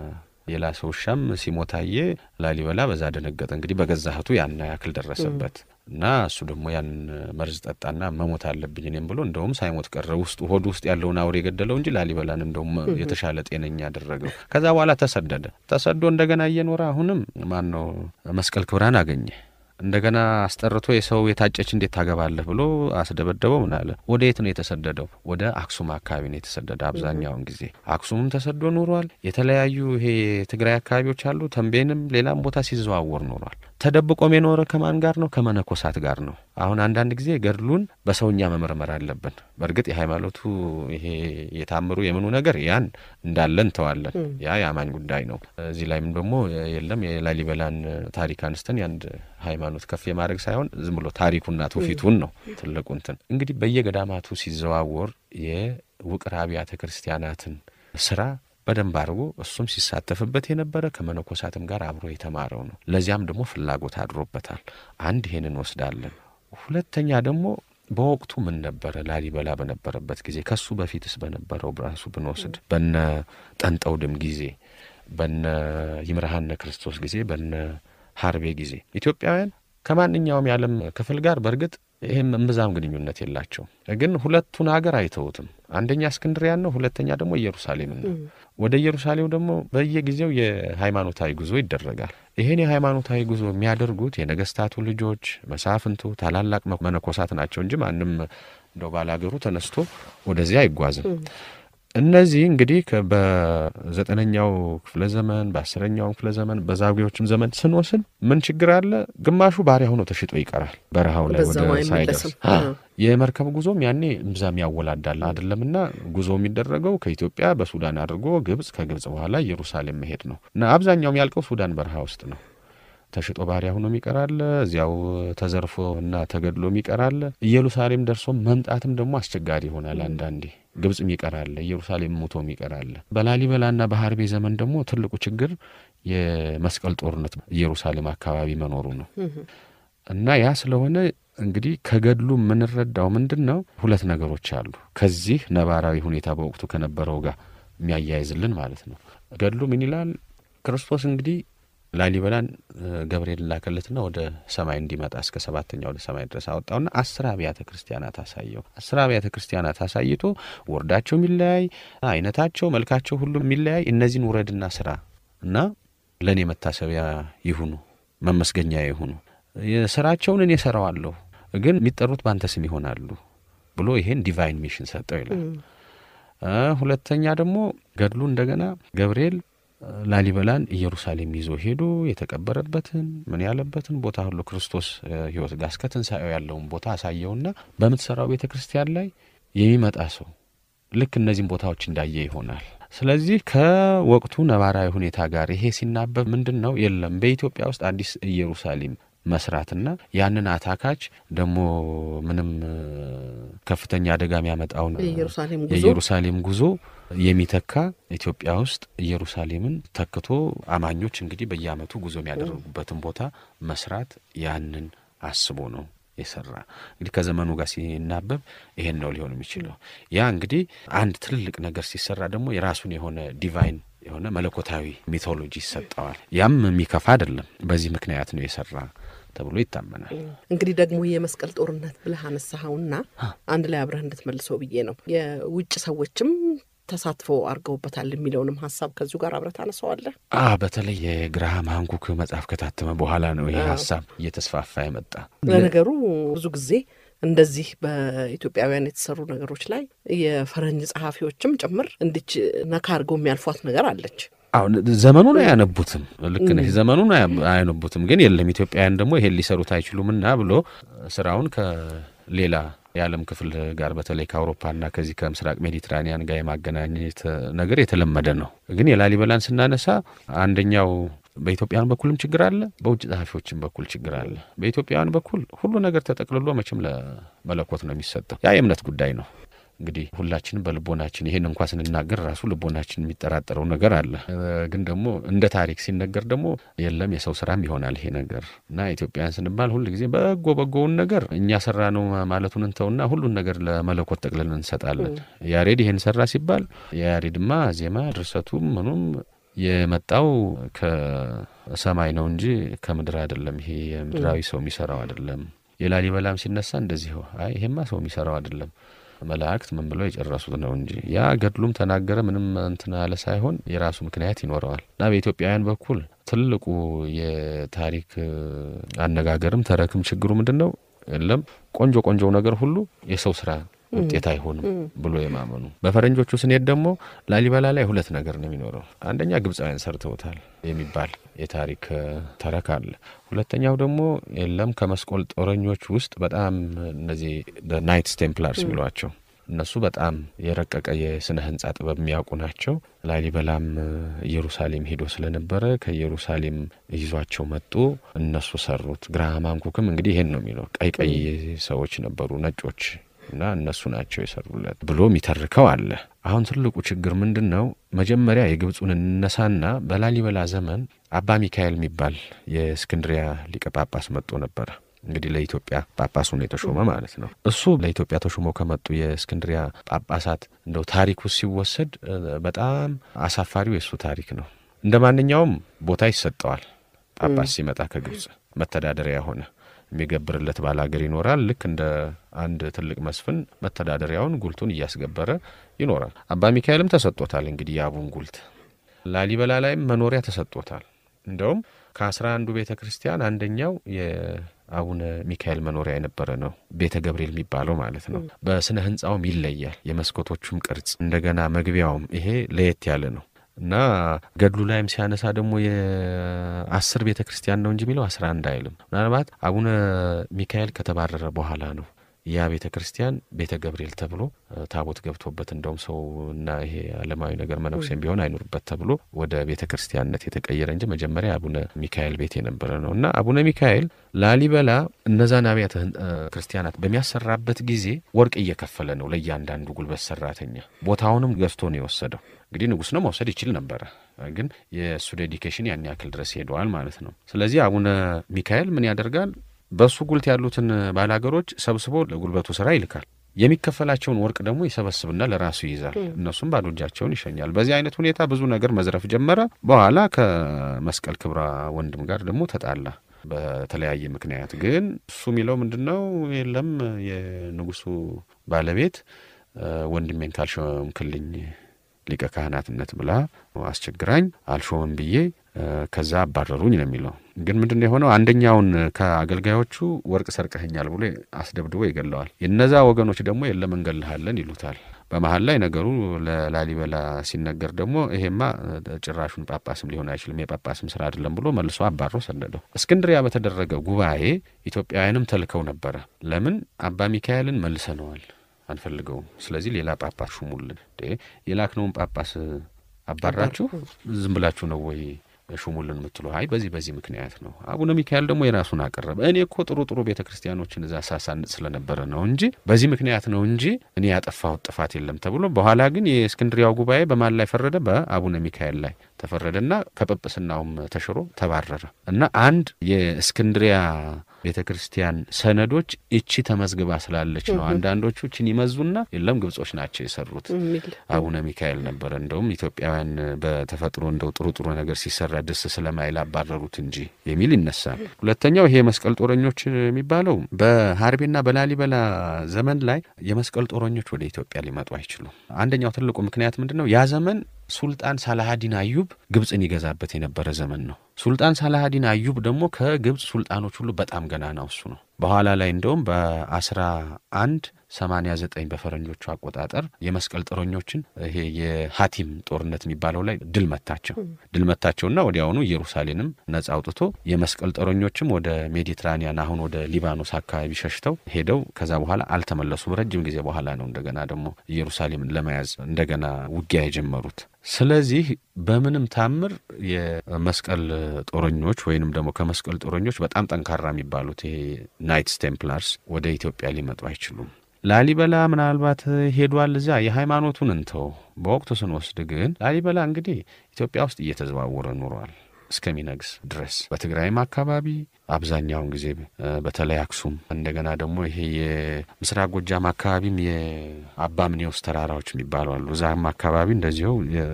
የላሰ ውሻም ሲሞታየ ላሊበላ በዛ ደነገጠ። እንግዲህ በገዛ እህቱ ያን ያክል ደረሰበት እና እሱ ደግሞ ያን መርዝ ጠጣና መሞት አለብኝ እኔም ብሎ እንደውም ሳይሞት ቀረ። ውስጡ ሆዱ ውስጥ ያለውን አውሬ የገደለው እንጂ ላሊበላን እንደውም የተሻለ ጤነኛ አደረገው። ከዛ በኋላ ተሰደደ። ተሰዶ እንደገና እየኖረ አሁንም ማን ነው መስቀል ክብራን አገኘ። እንደገና አስጠርቶ የሰው የታጨች እንዴት ታገባለህ ብሎ አስደበደበው። ምን አለ? ወደ የት ነው የተሰደደው? ወደ አክሱም አካባቢ ነው የተሰደደ። አብዛኛውን ጊዜ አክሱምም ተሰዶ ኖሯል። የተለያዩ ይሄ ትግራይ አካባቢዎች አሉ። ተንቤንም ሌላም ቦታ ሲዘዋወር ኖሯል። ተደብቆም የኖረ ከማን ጋር ነው? ከመነኮሳት ጋር ነው። አሁን አንዳንድ ጊዜ ገድሉን በሰውኛ መመርመር አለብን። በእርግጥ የሃይማኖቱ ይሄ የታምሩ የምኑ ነገር ያን እንዳለ እንተዋለን። ያ የአማኝ ጉዳይ ነው። እዚህ ላይም ደግሞ የለም የላሊበላን ታሪክ አንስተን የአንድ ሃይማኖት ከፍ የማድረግ ሳይሆን ዝም ብሎ ታሪኩና ትውፊቱን ነው ትልቁ እንትን እንግዲህ በየገዳማቱ ሲዘዋወር የውቅር አብያተ ክርስቲያናትን ስራ በደንብ አድርጎ እሱም ሲሳተፍበት የነበረ ከመነኮሳትም ጋር አብሮ የተማረው ነው። ለዚያም ደግሞ ፍላጎት አድሮበታል። አንድ ይሄን እንወስዳለን። ሁለተኛ ደግሞ በወቅቱ ምን ነበረ ላሊበላ በነበረበት ጊዜ ከሱ በፊትስ በነበረው ራሱ ብንወስድ በነ ጠንጠውድም ጊዜ በነ ይምርሃነ ክርስቶስ ጊዜ በነ ሀርቤ ጊዜ ኢትዮጵያውያን ከማንኛውም የዓለም ክፍል ጋር በእርግጥ ይህም እምብዛም ግንኙነት የላቸውም። ግን ሁለቱን ሀገር አይተውትም። አንደኛ እስክንድሪያን ነው፣ ሁለተኛ ደግሞ ኢየሩሳሌምን ነው። ወደ ኢየሩሳሌም ደግሞ በየጊዜው የሃይማኖታዊ ጉዞ ይደረጋል። ይህን የሃይማኖታዊ ጉዞ የሚያደርጉት የነገስታቱ ልጆች፣ መሳፍንቱ፣ ታላላቅ መነኮሳት ናቸው እንጂ ማንም እንደው ባላገሩ ተነስቶ ወደዚያ አይጓዝም። እነዚህ እንግዲህ በዘጠነኛው ክፍለ ዘመን በአስረኛውም ክፍለ ዘመን በዛጉዎችም ዘመን ስንወስን ምን ችግር አለ? ግማሹ ባሪያ ሆኖ ተሽጦ ይቀራል በረሃው ላይ ወደ ሳይደርስ። የመርከብ ጉዞም ያኔ እምብዛም ያወላዳል አይደለምና ጉዞ የሚደረገው ከኢትዮጵያ በሱዳን አድርጎ ግብጽ፣ ከግብጽ በኋላ ኢየሩሳሌም መሄድ ነው እና አብዛኛው የሚያልቀው ሱዳን በረሃ ውስጥ ነው። ተሽጦ ባሪያ ሆኖ የሚቀራለ እዚያው ተዘርፎ እና ተገድሎ የሚቀራለ ኢየሩሳሌም ደርሶ መምጣትም ደግሞ አስቸጋሪ ይሆናል። አንዳንዴ ግብጽም ይቀራለ፣ ኢየሩሳሌም ሙቶም ይቀራለ። በላሊበላና በሀርቤ ዘመን ደግሞ ትልቁ ችግር የመስቀል ጦርነት ኢየሩሳሌም አካባቢ መኖሩ ነው እና ያ ስለሆነ እንግዲህ ከገድሉ የምንረዳው ምንድን ነው? ሁለት ነገሮች አሉ። ከዚህ ነባራዊ ሁኔታ በወቅቱ ከነበረው ጋር የሚያያይዝልን ማለት ነው። ገድሉ ምን ይላል? ክርስቶስ እንግዲህ ላሊበላን ገብርኤል ላከለትና ወደ ሰማይ እንዲመጣ እስከ ሰባተኛ ወደ ሰማይ ድረስ አወጣውና አስር አብያተ ክርስቲያናት አሳየው። አስር አብያተ ክርስቲያናት አሳይቶ ወርዳቸው የሚለያይ አይነታቸው፣ መልካቸው ሁሉ የሚለያይ እነዚህን ውረድና ስራ እና ለእኔ መታሰቢያ ይሁኑ፣ መመስገኛ ይሁኑ፣ ስራቸውን እኔ እሰራዋለሁ፣ ግን የሚጠሩት በአንተ ስም ይሆናሉ ብሎ ይሄን ዲቫይን ሚሽን ሰጠው ይላል። ሁለተኛ ደግሞ ገድሉ እንደገና ገብርኤል ላሊበላን ኢየሩሳሌም ይዞ ሄዶ የተቀበረበትን ምን ያለበትን ቦታ ሁሉ ክርስቶስ ሕይወት ጋር እስከ ትንሣኤው ያለውን ቦታ አሳየውና በምትሰራው ቤተ ክርስቲያን ላይ የሚመጣ ሰው ልክ እነዚህም ቦታዎች እንዳየ ይሆናል። ስለዚህ ከወቅቱ ነባራዊ ሁኔታ ጋር ይሄ ሲናበብ ምንድን ነው የለም በኢትዮጵያ ውስጥ አዲስ ኢየሩሳሌም መስራትና ያንን አታካች ደግሞ ምንም ከፍተኛ አደጋ የሚያመጣውን የኢየሩሳሌም ጉዞ የሚተካ ኢትዮጵያ ውስጥ ኢየሩሳሌምን ተክቶ አማኞች እንግዲህ በየዓመቱ ጉዞ የሚያደርጉበትን ቦታ መስራት ያንን አስቦ ነው የሰራ። እንግዲህ ከዘመኑ ጋር ሲናበብ ይሄን ነው ሊሆን የሚችለው። ያ እንግዲህ አንድ ትልልቅ ነገር ሲሰራ ደግሞ የራሱን የሆነ ዲቫይን የሆነ መለኮታዊ ሚቶሎጂ ይሰጠዋል። ያም የሚከፋ አይደለም። በዚህ ምክንያት ነው የሰራ ተብሎ ይታመናል። እንግዲህ ደግሞ የመስቀል ጦርነት ብለህ አነሳኸውና አንድ ላይ አብረህ እንድትመልሰው ብዬ ነው። የውጭ ሰዎችም ተሳትፎ አድርገውበታል የሚለውንም ሀሳብ ከዚሁ ጋር አብረህ ታነሳዋለህ። አ በተለይ የግራሃም ሃንኮክ መጽሐፍ ከታተመ በኋላ ነው ይህ ሀሳብ እየተስፋፋ የመጣ። ለነገሩ ብዙ ጊዜ እንደዚህ በኢትዮጵያውያን የተሰሩ ነገሮች ላይ የፈረንጅ ጸሐፊዎችም ጭምር እንዲች ነካ አድርገው የሚያልፏት ነገር አለች። አሁን ዘመኑን አያነቡትም። ልክ ነሽ፣ ዘመኑን አያነቡትም። ግን የለም ኢትዮጵያውያን ደግሞ ይሄን ሊሰሩት አይችሉምና ብሎ ስራውን ከሌላ የዓለም ክፍል ጋር በተለይ ከአውሮፓና ከዚህ ከምስራቅ ሜዲትራኒያን ጋር የማገናኘት ነገር የተለመደ ነው። ግን የላሊበላን ስናነሳ አንደኛው በኢትዮጵያውያን በኩልም ችግር አለ፣ በውጭ ጸሐፊዎችም በኩል ችግር አለ። በኢትዮጵያውያን በኩል ሁሉ ነገር ተጠቅልሎ መቼም ለመለኮት ነው የሚሰጠው። ያ የእምነት ጉዳይ ነው። እንግዲህ ሁላችንም በልቦናችን ይሄን እንኳ ስንናገር ራሱ ልቦናችን የሚጠራጠረው ነገር አለ። ግን ደግሞ እንደ ታሪክ ሲነገር ደግሞ የለም የሰው ስራም ይሆናል ይሄ ነገር እና ኢትዮጵያውያን ስንባል ሁል ጊዜ በጎ በጎውን ነገር እኛ ሰራ ነው ማለቱን እንተውና ሁሉን ነገር ለመለኮት ጠቅልለን እንሰጣለን። ያሬድ ይሄን ሰራ ሲባል የያሬድማ ዜማ ድርሰቱም ምኑም የመጣው ከሰማይ ነው እንጂ ከምድር አይደለም። ይሄ የምድራዊ ሰው የሚሰራው አይደለም። የላሊበላም ሲነሳ እንደዚሁ አይ ይሄማ ሰው የሚሰራው አይደለም መላእክት ምን ብለው የጨረሱት ነው እንጂ ያ ገድሉም ተናገረ ምንም እንትን አለ ሳይሆን የራሱ ምክንያት ይኖረዋል እና በኢትዮጵያውያን በኩል ትልቁ የታሪክ አነጋገርም ተረክም ችግሩ ምንድን ነው? የለም ቆንጆ ቆንጆው ነገር ሁሉ የሰው ስራ ውጤት አይሆንም ብሎ የማመኑ። በፈረንጆቹ ስንሄድ ደግሞ ላሊበላ ላይ ሁለት ነገር ነው የሚኖረው። አንደኛ ግብፃውያን ሰርተውታል የሚባል የታሪክ ተረክ አለ። ሁለተኛው ደግሞ የለም ከመስቆል ጦረኞች ውስጥ በጣም እነዚህ ናይትስ ቴምፕላርስ የሚሏቸው እነሱ በጣም የረቀቀ የስነ ህንጻ ጥበብ የሚያውቁ ናቸው። ላሊበላም ኢየሩሳሌም ሄዶ ስለነበረ ከኢየሩሳሌም ይዟቸው መጡ። እነሱ ሰሩት። ግራሃም ሃንኮክም እንግዲህ ይሄን ነው የሚለው ቀይ ቀይ ሰዎች ነበሩ ነጮች እና እነሱ ናቸው የሰሩለት ብሎ የሚተርከው አለ። አሁን ትልቁ ችግር ምንድን ነው? መጀመሪያ የግብፁን እነሳና በላሊበላ ዘመን አባ ሚካኤል የሚባል የእስክንድሪያ ሊቀ ጳጳስ መጥቶ ነበረ። እንግዲህ ለኢትዮጵያ ጳጳስ ሆኖ የተሾመ ማለት ነው። እሱ ለኢትዮጵያ ተሾሞ ከመጡ የእስክንድሪያ ጳጳሳት እንደው ታሪክ ውስጥ ሲወሰድ በጣም አሳፋሪው የእሱ ታሪክ ነው። እንደ ማንኛውም ቦታ ይሰጠዋል። ጳጳስ ሲመጣ ከግብፅ መተዳደሪያ ሆነ የሚገብርለት ባለ ሀገር ይኖራል። ልክ እንደ አንድ ትልቅ መስፍን መተዳደሪያውን ጉልቱን እያስገበረ ይኖራል። አባ ሚካኤልም ተሰጥቶታል። እንግዲህ የአቡን ጉልት ላሊበላ ላይም መኖሪያ ተሰጥቶታል። እንደውም ከአስራ አንዱ ቤተ ክርስቲያን አንደኛው የአቡነ ሚካኤል መኖሪያ የነበረ ነው። ቤተ ገብርኤል የሚባለው ማለት ነው። በስነ ህንፃውም ይለያል። የመስኮቶቹም ቅርጽ እንደገና መግቢያውም ይሄ ለየት ያለ ነው። እና ገድሉ ላይም ሲያነሳ ደግሞ የአስር ቤተ ክርስቲያን ነው እንጂ የሚለው አስራ አንድ አይልም። ምናልባት አቡነ ሚካኤል ከተባረረ በኋላ ነው ያ ቤተ ክርስቲያን ቤተ ገብርኤል ተብሎ ታቦት ገብቶበት እንደውም ሰው እና ይሄ ዓለማዊ ነገር መነኩሴም ቢሆን አይኖርበት ተብሎ ወደ ቤተ ክርስቲያንነት የተቀየረ እንጂ መጀመሪያ አቡነ ሚካኤል ቤት የነበረ ነው እና አቡነ ሚካኤል ላሊበላ እነዛን አብያተ ክርስቲያናት በሚያሰራበት ጊዜ ወርቅ እየከፈለ ነው ለእያንዳንዱ ጉልበት ሰራተኛ። ቦታውንም ገዝቶ ነው የወሰደው። እንግዲህ ንጉሥ ነው መውሰድ ይችል ነበረ፣ ግን የእሱ ዴዲኬሽን ያን ያክል ድረስ ሄደዋል ማለት ነው። ስለዚህ አቡነ ሚካኤል ምን ያደርጋል? በእሱ ጉልት ያሉትን ባላገሮች ሰብስቦ ለጉልበቱ ስራ ይልካል። የሚከፈላቸውን ወርቅ ደግሞ ይሰበስብና ለራሱ ይይዛል። እነሱም ባዶ እጃቸውን ይሸኛል። በዚህ አይነት ሁኔታ ብዙ ነገር መዝረፍ ጀመረ። በኋላ ከመስቀል ክብራ ወንድም ጋር ደግሞ ተጣላ በተለያየ ምክንያት። ግን እሱ የሚለው ምንድን ነው? የለም የንጉሱ ባለቤት ወንድሜን ካልሾምክልኝ ሊቀ ካህናትነት ብላ አስቸግራኝ አልሾምም ብዬ ከዛ አባረሩኝ ነው የሚለው። ግን ምንድን ነው የሆነው? አንደኛውን ከአገልጋዮቹ ወርቅ ሰርቀኸኛል ብሎ አስደብድቦ ይገለዋል። የነዛ ወገኖች ደግሞ የለም እንገልሃለን ይሉታል። በመሀል ላይ ነገሩ ለላሊበላ ሲነገር ደግሞ ይሄማ ጭራሹን ጳጳስም ሊሆን አይችልም የጳጳስም ስራ አይደለም ብሎ መልሶ አባሮ ሰደደው። እስክንድሪያ በተደረገ ጉባኤ ኢትዮጵያውያንም ተልከው ነበረ። ለምን አባ ሚካኤልን መልሰነዋል አንፈልገውም። ስለዚህ ሌላ ጳጳስ ሹሙልን። የላክነውን ጳጳስ አባራችሁ ዝም ብላችሁ ነው ወይ ሹሙልን የምትሉ? አይ በዚህ በዚህ ምክንያት ነው። አቡነ ሚካኤል ደግሞ የራሱን አቀረበ። እኔ እኮ ጥሩ ጥሩ ቤተ ክርስቲያኖችን እዛ ሳሳንጥ ስለነበረ ነው እንጂ በዚህ ምክንያት ነው እንጂ እኔ ያጠፋሁት ጥፋት የለም ተብሎ በኋላ ግን የእስክንድሪያው ጉባኤ በማን ላይ ፈረደ? በአቡነ ሚካኤል ላይ ተፈረደና ከጵጵስናውም ተሽሮ ተባረረ እና አንድ የእስክንድሪያ ቤተ ክርስቲያን ሰነዶች እቺ ተመዝግባ ስላለች ነው። አንዳንዶቹ እችን ይመዙና የለም ግብጾች ናቸው የሰሩት አቡነ ሚካኤል ነበረ። እንደውም ኢትዮጵያውያን በተፈጥሮ እንደው ጥሩ ጥሩ ነገር ሲሰራ ደስ ስለማይል አባረሩት እንጂ የሚል ይነሳል። ሁለተኛው ይሄ የመስቀል ጦረኞች የሚባለው በሀርቤና በላሊበላ ዘመን ላይ የመስቀል ጦረኞች ወደ ኢትዮጵያ ሊመጡ አይችሉም። አንደኛው ትልቁ ምክንያት ምንድን ነው? ያ ዘመን ሱልጣን ሳላሃዲን አዩብ ግብፅን ይገዛበት የነበረ ዘመን ነው። ሱልጣን ሳላሃዲን አዩብ ደግሞ ከግብፅ ሱልጣኖች ሁሉ በጣም ገናናው እሱ ነው። በኋላ ላይ እንደውም በአስራ አንድ ሰማንያ ዘጠኝ በፈረንጆቹ አቆጣጠር የመስቀል ጦረኞችን ይሄ የሀቲም ጦርነት የሚባለው ላይ ድል መታቸው። ድል መታቸውና ወዲያውኑ ኢየሩሳሌንም ነጻ አውጥቶ የመስቀል ጦረኞችም ወደ ሜዲትራኒያን አሁን ወደ ሊባኖስ አካባቢ ሸሽተው ሄደው ከዛ በኋላ አልተመለሱም። ረጅም ጊዜ በኋላ ነው እንደገና ደግሞ ኢየሩሳሌምን ለመያዝ እንደገና ውጊያ የጀመሩት። ስለዚህ በምንም ታምር የመስቀል ጦረኞች ወይንም ደግሞ ከመስቀል ጦረኞች በጣም ጠንካራ የሚባሉት ይሄ ናይትስ ቴምፕላርስ ወደ ኢትዮጵያ ሊመጡ አይችሉም። ላሊበላ ምናልባት ሄዷል። እዚያ የሃይማኖቱን እንተው። በወቅቱ ስንወስድ ግን ላሊበላ እንግዲህ ኢትዮጵያ ውስጥ እየተዘዋወረ ኑሯል እስከሚነግስ ድረስ በትግራይም አካባቢ አብዛኛውን ጊዜ በተለይ አክሱም፣ እንደገና ደግሞ ይሄ የምስራቅ ጎጃም አካባቢም የአባምኔውስ ተራራዎች የሚባሉ አሉ። እዛም አካባቢ እንደዚሁ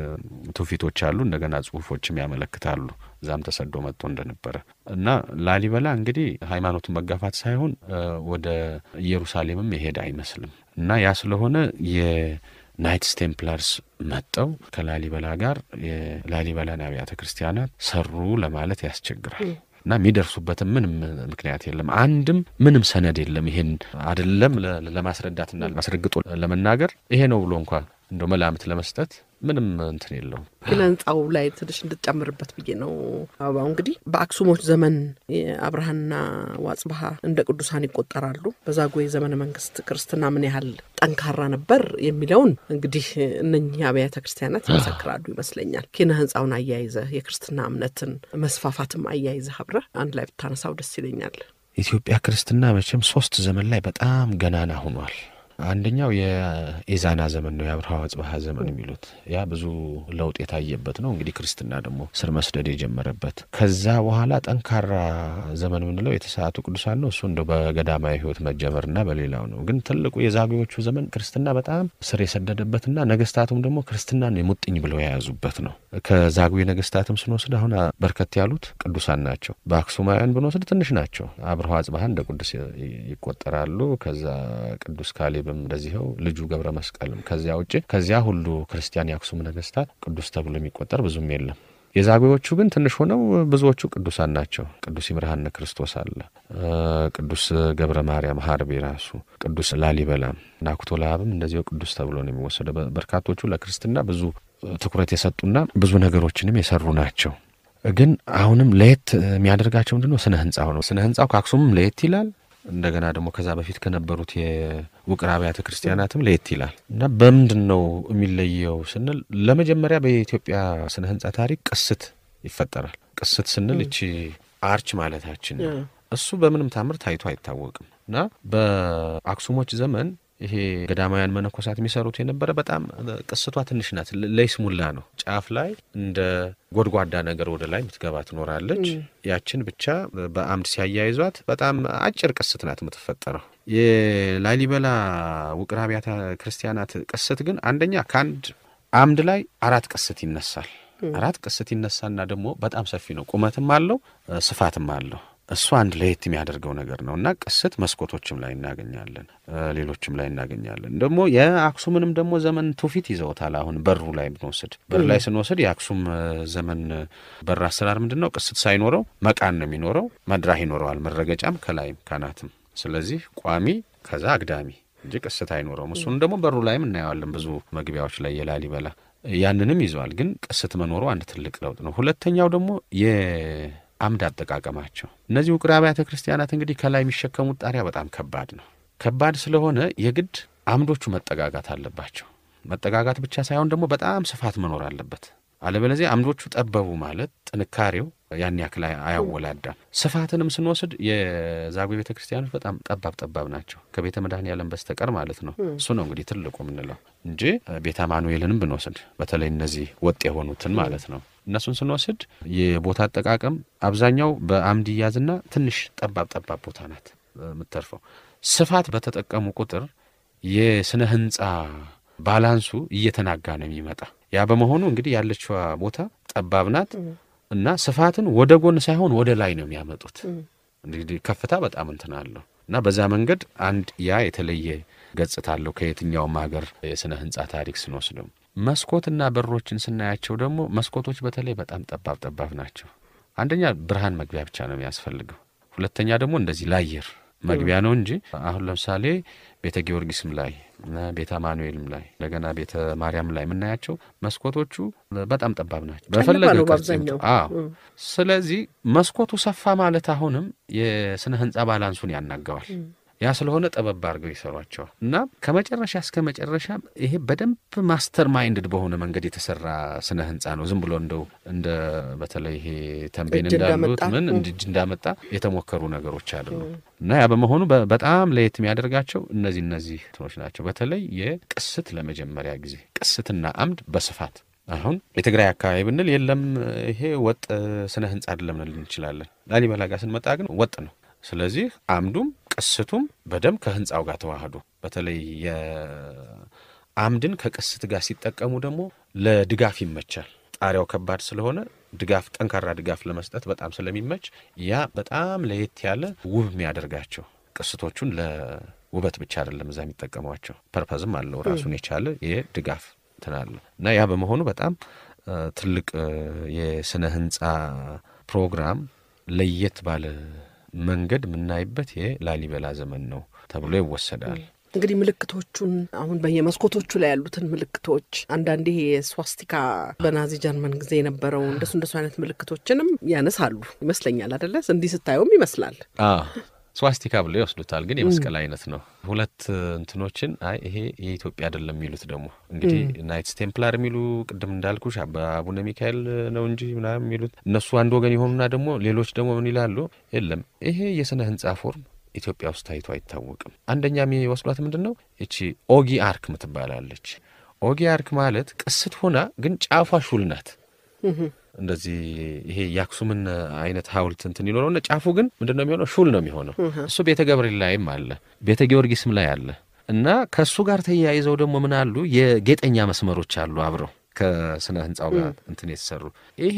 ትውፊቶች አሉ። እንደገና ጽሁፎችም ያመለክታሉ እዛም ተሰዶ መጥቶ እንደነበረ እና ላሊበላ እንግዲህ ሃይማኖቱን መጋፋት ሳይሆን ወደ ኢየሩሳሌምም የሄደ አይመስልም እና ያ ስለሆነ ናይትስ ቴምፕላርስ መጠው ከላሊበላ ጋር የላሊበላን አብያተ ክርስቲያናት ሰሩ ለማለት ያስቸግራል። እና የሚደርሱበትም ምንም ምክንያት የለም። አንድም ምንም ሰነድ የለም። ይሄን አይደለም ለማስረዳትና አስረግጦ ለመናገር ይሄ ነው ብሎ እንኳ እንደ መላምት ለመስጠት ምንም እንትን የለውም። ግን ህንጻው ላይ ትንሽ እንድጨምርበት ብዬ ነው። አበባው እንግዲህ በአክሱሞች ዘመን የአብርሃና ዋጽብሃ እንደ ቅዱሳን ይቆጠራሉ። በዛጉዌ ዘመነ መንግስት ክርስትና ምን ያህል ጠንካራ ነበር የሚለውን እንግዲህ እነኚህ አብያተ ክርስቲያናት ይመሰክራሉ ይመስለኛል። ኪነ ህንጻውን አያይዘህ የክርስትና እምነትን መስፋፋትም አያይዘህ አብረህ አንድ ላይ ብታነሳው ደስ ይለኛል። ኢትዮጵያ ክርስትና መቼም ሶስት ዘመን ላይ በጣም ገናና ሆኗል። አንደኛው የኢዛና ዘመን ነው፣ የአብርሃ ወጽብሃ ዘመን የሚሉት ያ ብዙ ለውጥ የታየበት ነው። እንግዲህ ክርስትና ደግሞ ስር መስደድ የጀመረበት ከዛ በኋላ ጠንካራ ዘመን የምንለው የተሰዓቱ ቅዱሳን ነው። እሱ እንደ በገዳማዊ ህይወት መጀመርና በሌላው ነው። ግን ትልቁ የዛጉዎቹ ዘመን ክርስትና በጣም ስር የሰደደበትና ነገስታቱም ደግሞ ክርስትናን የሙጥኝ ብለው የያዙበት ነው። ከዛጉዌ ነገስታትም ስንወስድ አሁን በርከት ያሉት ቅዱሳን ናቸው። በአክሱማውያን ብንወስድ ትንሽ ናቸው። አብርሃ ወጽብሃ እንደ ቅዱስ ይቆጠራሉ። ከዛ ቅዱስ ካሌብ እንደዚኸው ልጁ ገብረ መስቀልም ከዚያ ውጭ ከዚያ ሁሉ ክርስቲያን የአክሱም ነገስታት ቅዱስ ተብሎ የሚቆጠር ብዙም የለም። የዛጉዎቹ ግን ትንሽ ሆነው ብዙዎቹ ቅዱሳን ናቸው። ቅዱስ ይምርሃነ ክርስቶስ አለ፣ ቅዱስ ገብረ ማርያም ሀርቤ ራሱ፣ ቅዱስ ላሊበላም፣ ናኩቶ ለአብም እንደዚሁ ቅዱስ ተብሎ ነው የሚወሰደው። በርካቶቹ ለክርስትና ብዙ ትኩረት የሰጡና ብዙ ነገሮችንም የሰሩ ናቸው። ግን አሁንም ለየት የሚያደርጋቸው ምንድን ነው? ስነ ህንጻው ነው። ስነ ህንጻው ከአክሱምም ለየት ይላል። እንደገና ደግሞ ከዛ በፊት ከነበሩት የውቅር አብያተ ክርስቲያናትም ለየት ይላል እና በምንድን ነው የሚለየው ስንል ለመጀመሪያ በኢትዮጵያ ስነ ህንጻ ታሪክ ቅስት ይፈጠራል። ቅስት ስንል እቺ አርች ማለታችን ነው። እሱ በምንም ታምር ታይቶ አይታወቅም እና በአክሱሞች ዘመን ይሄ ገዳማውያን መነኮሳት የሚሰሩት የነበረ በጣም ቅስቷ ትንሽ ናት። ለይስሙላ ነው። ጫፍ ላይ እንደ ጎድጓዳ ነገር ወደ ላይ የምትገባ ትኖራለች። ያችን ብቻ በአምድ ሲያያይዟት በጣም አጭር ቅስት ናት የምትፈጠረው። የላሊበላ ውቅር አብያተ ክርስቲያናት ቅስት ግን አንደኛ ከአንድ አምድ ላይ አራት ቅስት ይነሳል። አራት ቅስት ይነሳና ደግሞ በጣም ሰፊ ነው። ቁመትም አለው ስፋትም አለው። እሱ አንድ ለየት የሚያደርገው ነገር ነው እና ቅስት መስኮቶችም ላይ እናገኛለን፣ ሌሎችም ላይ እናገኛለን። ደግሞ የአክሱምንም ደግሞ ዘመን ትውፊት ይዘውታል። አሁን በሩ ላይ ብንወስድ በር ላይ ስንወስድ የአክሱም ዘመን በር አሰራር ምንድን ነው? ቅስት ሳይኖረው መቃን ነው የሚኖረው። መድራህ ይኖረዋል፣ መረገጫም ከላይም ካናትም። ስለዚህ ቋሚ ከዛ አግዳሚ እንጂ ቅስት አይኖረውም። እሱን ደግሞ በሩ ላይም እናየዋለን ብዙ መግቢያዎች ላይ የላሊበላ ያንንም ይዘዋል። ግን ቅስት መኖሩ አንድ ትልቅ ለውጥ ነው። ሁለተኛው ደግሞ አምድ አጠቃቀማቸው እነዚህ ውቅር አብያተ ክርስቲያናት እንግዲህ ከላይ የሚሸከሙት ጣሪያ በጣም ከባድ ነው። ከባድ ስለሆነ የግድ አምዶቹ መጠጋጋት አለባቸው። መጠጋጋት ብቻ ሳይሆን ደግሞ በጣም ስፋት መኖር አለበት። አለበለዚያ አምዶቹ ጠበቡ ማለት ጥንካሬው ያን ያክል አያወላዳም። ስፋትንም ስንወስድ የዛጉዌ ቤተ ክርስቲያኖች በጣም ጠባብ ጠባብ ናቸው ከቤተ መድኃኔዓለም በስተቀር ማለት ነው። እሱ ነው እንግዲህ ትልቁ የምንለው እንጂ ቤተ አማኑኤልንም ብንወስድ በተለይ እነዚህ ወጥ የሆኑትን ማለት ነው እነሱን ስንወስድ የቦታ አጠቃቀም አብዛኛው በአምድ ይያዝና ትንሽ ጠባብ ጠባብ ቦታ ናት የምተርፈው። ስፋት በተጠቀሙ ቁጥር የስነ ህንፃ ባላንሱ እየተናጋ ነው የሚመጣ። ያ በመሆኑ እንግዲህ ያለችዋ ቦታ ጠባብ ናት እና ስፋትን ወደ ጎን ሳይሆን ወደ ላይ ነው የሚያመጡት። እንግዲህ ከፍታ በጣም እንትን አለው እና በዛ መንገድ አንድ ያ የተለየ ገጽታ አለው ከየትኛውም ሀገር የስነ ህንፃ ታሪክ ስንወስደው መስኮትና በሮችን ስናያቸው ደግሞ መስኮቶች በተለይ በጣም ጠባብ ጠባብ ናቸው። አንደኛ ብርሃን መግቢያ ብቻ ነው የሚያስፈልገው። ሁለተኛ ደግሞ እንደዚህ ለአየር መግቢያ ነው እንጂ አሁን ለምሳሌ ቤተ ጊዮርጊስም ላይ ቤተ አማኑኤልም ላይ እንደገና ቤተ ማርያም ላይ የምናያቸው መስኮቶቹ በጣም ጠባብ ናቸው። በፈለገ ነው ቅርጽ በአብዛኛው። ይምጡ። አዎ። ስለዚህ መስኮቱ ሰፋ ማለት አሁንም የስነ ህንጻ ባላንሱን ያናገዋል። ያ ስለሆነ ጠበብ አድርገው ይሰሯቸዋል እና ከመጨረሻ እስከ መጨረሻ ይሄ በደንብ ማስተር ማይንድድ በሆነ መንገድ የተሰራ ስነ ህንጻ ነው። ዝም ብሎ እንደው እንደ በተለይ ይሄ ተንቤን እጅ እንዳሉት እንዳመጣ። ምን እንደ እጅ እንዳመጣ የተሞከሩ ነገሮች አይደሉም እና ያ በመሆኑ በ- በጣም ለየት የሚያደርጋቸው እነዚህ እነዚህ እንትኖች ናቸው። በተለይ የቅስት ለመጀመሪያ ጊዜ ቅስትና አምድ በስፋት አሁን የትግራይ አካባቢ ብንል የለም ይሄ ወጥ ስነ ህንጻ አይደለም ልንል እንችላለን። ላሊበላ ጋር ስንመጣ ግን ወጥ ነው። ስለዚህ አምዱም ቅስቱም በደንብ ከህንፃው ጋር ተዋህዶ በተለይ የአምድን ከቅስት ጋር ሲጠቀሙ ደግሞ ለድጋፍ ይመቻል። ጣሪያው ከባድ ስለሆነ ድጋፍ ጠንካራ ድጋፍ ለመስጠት በጣም ስለሚመች ያ በጣም ለየት ያለ ውብ የሚያደርጋቸው ቅስቶቹን ለውበት ብቻ አይደለም እዛ የሚጠቀሟቸው ፐርፐዝም አለው ራሱን የቻለ የድጋፍ እንትን አለው እና ያ በመሆኑ በጣም እ፣ ትልቅ እ፣ የስነ ህንፃ ፕሮግራም ለየት ባለ መንገድ የምናይበት የላሊበላ ዘመን ነው ተብሎ ይወሰዳል። እንግዲህ ምልክቶቹን አሁን በየመስኮቶቹ ላይ ያሉትን ምልክቶች አንዳንዴ የስዋስቲካ በናዚ ጀርመን ጊዜ የነበረው እንደሱ እንደሱ አይነት ምልክቶችንም ያነሳሉ ይመስለኛል አደለ? እንዲህ ስታየውም ይመስላል። አዎ ስዋስቲካ ብለው ይወስዱታል፣ ግን የመስቀል አይነት ነው። ሁለት እንትኖችን አይ ይሄ የኢትዮጵያ አይደለም የሚሉት ደግሞ እንግዲህ ናይትስ ቴምፕላር የሚሉ ቅድም እንዳልኩሽ በአቡነ ሚካኤል ነው እንጂ ምናምን የሚሉት እነሱ አንድ ወገን የሆኑና ደግሞ ሌሎች ደግሞ ምን ይላሉ? የለም ይሄ የስነ ህንጻ ፎርም ኢትዮጵያ ውስጥ ታይቶ አይታወቅም። አንደኛ የሚወስዷት ምንድን ነው እቺ ኦጊ አርክ ምትባላለች። ኦጊ አርክ ማለት ቅስት ሆና ግን ጫፏ ሹል ናት። እንደዚህ ይሄ የአክሱምን አይነት ሐውልት እንትን ይኖረውና ጫፉ ግን ምንድን ነው የሚሆነው? ሹል ነው የሚሆነው። እሱ ቤተ ገብርኤል ላይም አለ፣ ቤተ ጊዮርጊስም ላይ አለ። እና ከእሱ ጋር ተያይዘው ደግሞ ምን አሉ? የጌጠኛ መስመሮች አሉ አብረው ከስነ ህንፃው ጋር እንትን የተሰሩ ይሄ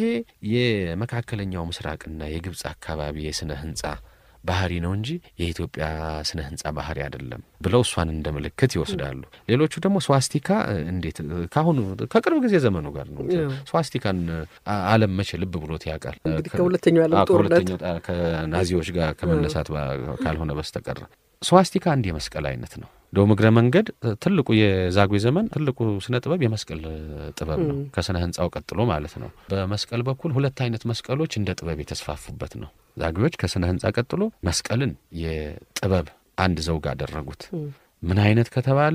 የመካከለኛው ምስራቅና የግብፅ አካባቢ የስነ ህንፃ ባህሪ ነው እንጂ የኢትዮጵያ ስነ ህንፃ ባህሪ አይደለም ብለው እሷን እንደ ምልክት ይወስዳሉ። ሌሎቹ ደግሞ ስዋስቲካ እ፣ እንዴት እ፣ ከአሁኑ ከቅርብ ጊዜ ዘመኑ ጋር ነው። ያው። ስዋስቲካን አ- ዓለም መቼ ልብ ብሎት ያውቃል? እንግዲህ ከ- ከሁለተኛው የዓለም አዎ፣ ጦርነት ከሁለተኛው ጣ- ከናዚዎች ጋር ከመነሳት ባ- ካልሆነ በስተቀር ስዋስቲካ አንድ የመስቀል አይነት ነው። እንደውም እግረ መንገድ እ፣ ትልቁ የዛጉዌ ዘመን ትልቁ ስነ ጥበብ የመስቀል እ፣ ጥበብ ነው፣ ከስነ ህንፃው ቀጥሎ ማለት ነው። በመስቀል በኩል ሁለት አይነት መስቀሎች እንደ ጥበብ የተስፋፉበት ነው። ዛጉዌዎች ከስነ ህንፃ ቀጥሎ መስቀልን የጥበብ አንድ ዘውግ አደረጉት። ምን አይነት ከተባለ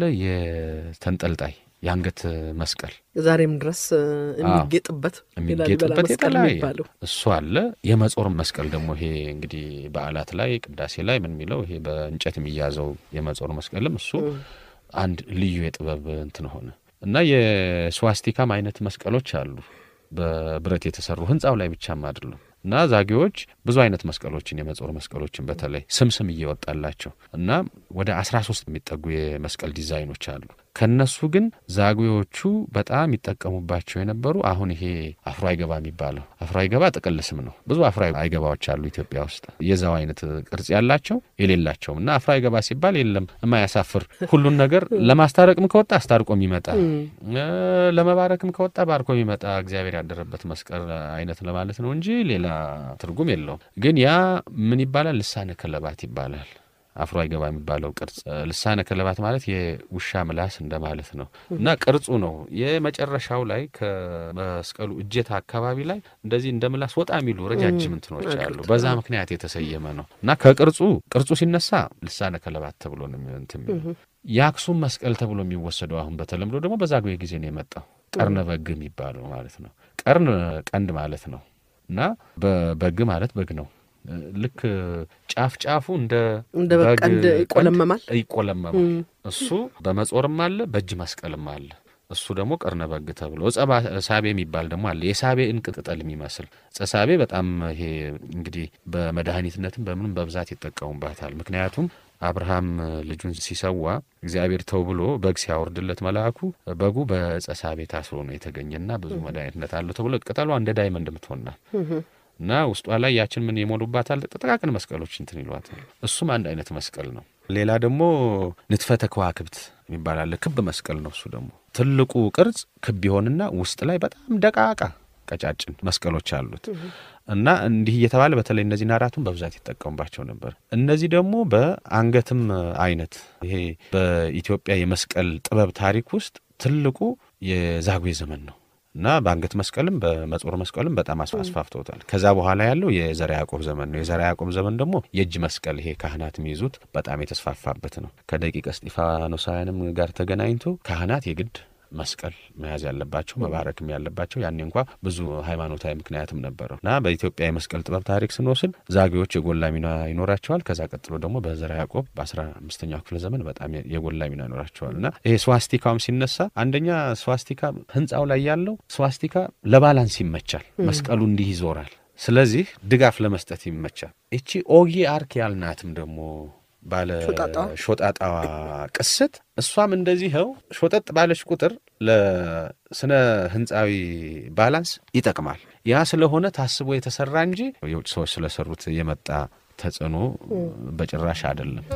የተንጠልጣይ የአንገት መስቀል ዛሬም ድረስ እ፣ የሚጌጥበት የላሊበላ የሚጌጥበት መስቀል የተለያየ የሚባለው እሱ አለ። የመጾር መስቀል ደግሞ ይሄ እንግዲህ በዓላት ላይ ቅዳሴ ላይ ምን የሚለው ይሄ በእንጨት የሚያዘው የመጾር መስቀልም እሱ አንድ ልዩ የጥበብ እንትን ሆነ እና የስዋስቲካም አይነት መስቀሎች አሉ በብረት የተሰሩ ህንፃው ላይ ብቻም አይደሉም። እና ዛጌዎች ብዙ አይነት መስቀሎችን የመጾር መስቀሎችን በተለይ ስም ስም እየወጣላቸው እና ወደ አስራ ሶስት የሚጠጉ የመስቀል ዲዛይኖች አሉ። ከነሱ ግን ዛጉዎቹ በጣም ይጠቀሙባቸው የነበሩ አሁን ይሄ አፍሮ አይገባ የሚባለው አፍሮ አይገባ ጥቅል ስም ነው። ብዙ አፍሮ አይገባዎች አሉ ኢትዮጵያ ውስጥ የዛው አይነት ቅርጽ ያላቸው የሌላቸውም እና አፍሮ አይገባ ሲባል የለም የማያሳፍር ሁሉን ነገር ለማስታረቅም ከወጣ አስታርቆ የሚመጣ እ፣ ለመባረክም ከወጣ ባርኮ የሚመጣ እግዚአብሔር ያደረበት መስቀል አይነት ለማለት ነው እንጂ ሌላ ትርጉም የለውም። ግን ያ ምን ይባላል? ልሳነ ከለባት ይባላል። አፍሮ አይገባ የሚባለው ቅርጽ ልሳነ ከለባት ማለት የውሻ ምላስ እንደማለት ነው እና ቅርጹ ነው የመጨረሻው ላይ ከመስቀሉ እጀታ አካባቢ ላይ እንደዚህ እንደ ምላስ ወጣ የሚሉ ረጃጅም እንትኖች አሉ። በዛ ምክንያት የተሰየመ ነው እና ከቅርጹ ቅርጹ ሲነሳ ልሳነ ከለባት ተብሎ ነው እንትን የሚለው። የአክሱም መስቀል ተብሎ የሚወሰደው አሁን በተለምዶ ደግሞ በዛጉዌ ጊዜ ነው የመጣው ቀርነ በግ የሚባለው ማለት ነው። ቀርን ቀንድ ማለት ነው እና በግ ማለት በግ ነው። ልክ ጫፍ ጫፉ እንደ እንደ በግ ቀንድ ይቆለመማል ይቆለመማል። እሱ በመጾርም አለ በእጅ መስቀልም አለ። እሱ ደግሞ ቀርነ በግ ተብሎ ዕፀ ሳቤ የሚባል ደግሞ አለ። የሳቤ እንቅ ቅጠል የሚመስል ዕፀ ሳቤ በጣም ይሄ እንግዲህ በመድኃኒትነትም በምንም በብዛት ይጠቀሙባታል። ምክንያቱም አብርሃም ልጁን ሲሰዋ እግዚአብሔር ተው ብሎ በግ ሲያወርድለት መልአኩ በጉ በዕፀ ሳቤ ታስሮ ነው የተገኘና ብዙ መድኃኒትነት አለው ተብሎ ቅጠሏ እንደ ዳይመንድ ምትሆናል እና ውስጧ ላይ ያችን ምን የሞሉባታል ጥቃቅን መስቀሎች እንትን ይሏታል። እሱም አንድ አይነት መስቀል ነው። ሌላ ደግሞ ንትፈተ ከዋክብት የሚባል አለ። ክብ መስቀል ነው። እሱ ደግሞ ትልቁ ቅርጽ ክብ ይሆንና ውስጥ ላይ በጣም ደቃቃ ቀጫጭን መስቀሎች አሉት እና እንዲህ እየተባለ በተለይ እነዚህን አራቱን በብዛት ይጠቀሙባቸው ነበር። እነዚህ ደግሞ በአንገትም አይነት ይሄ በኢትዮጵያ የመስቀል ጥበብ ታሪክ ውስጥ ትልቁ የዛጉዌ ዘመን ነው እና በአንገት መስቀልም በመጾር መስቀልም በጣም አስፋፍተውታል። ከዛ በኋላ ያለው የዘርዓ ያዕቆብ ዘመን ነው። የዘርዓ ያዕቆብ ዘመን ደግሞ የእጅ መስቀል ይሄ ካህናት የሚይዙት በጣም የተስፋፋበት ነው። ከደቂቀ እስጢፋኖሳውያንም ጋር ተገናኝቶ ካህናት የግድ መስቀል መያዝ ያለባቸው መባረክም ያለባቸው ያኔ እንኳ ብዙ ሃይማኖታዊ ምክንያትም ነበረው እና በኢትዮጵያ የመስቀል ጥበብ ታሪክ ስንወስድ ዛጌዎች የጎላ ሚና ይኖራቸዋል። ከዛ ቀጥሎ ደግሞ በዘርዓ ያዕቆብ በአስራ አምስተኛው ክፍለ ዘመን በጣም የጎላ ሚና ይኖራቸዋል እና ይሄ ስዋስቲካውም ሲነሳ አንደኛ ስዋስቲካ ህንፃው ላይ ያለው ስዋስቲካ ለባላንስ ይመቻል። መስቀሉ እንዲህ ይዞራል። ስለዚህ ድጋፍ ለመስጠት ይመቻል። እቺ ኦጊ አርክ ያልናትም ደግሞ ባለ ሾጣጣዋ ቅስት እሷም እንደዚህው ሾጠጥ ባለች ቁጥር ለስነ ህንፃዊ ባላንስ ይጠቅማል። ያ ስለሆነ ታስቦ የተሰራ እንጂ የውጭ ሰዎች ስለሰሩት የመጣ ተጽዕኖ በጭራሽ አይደለም።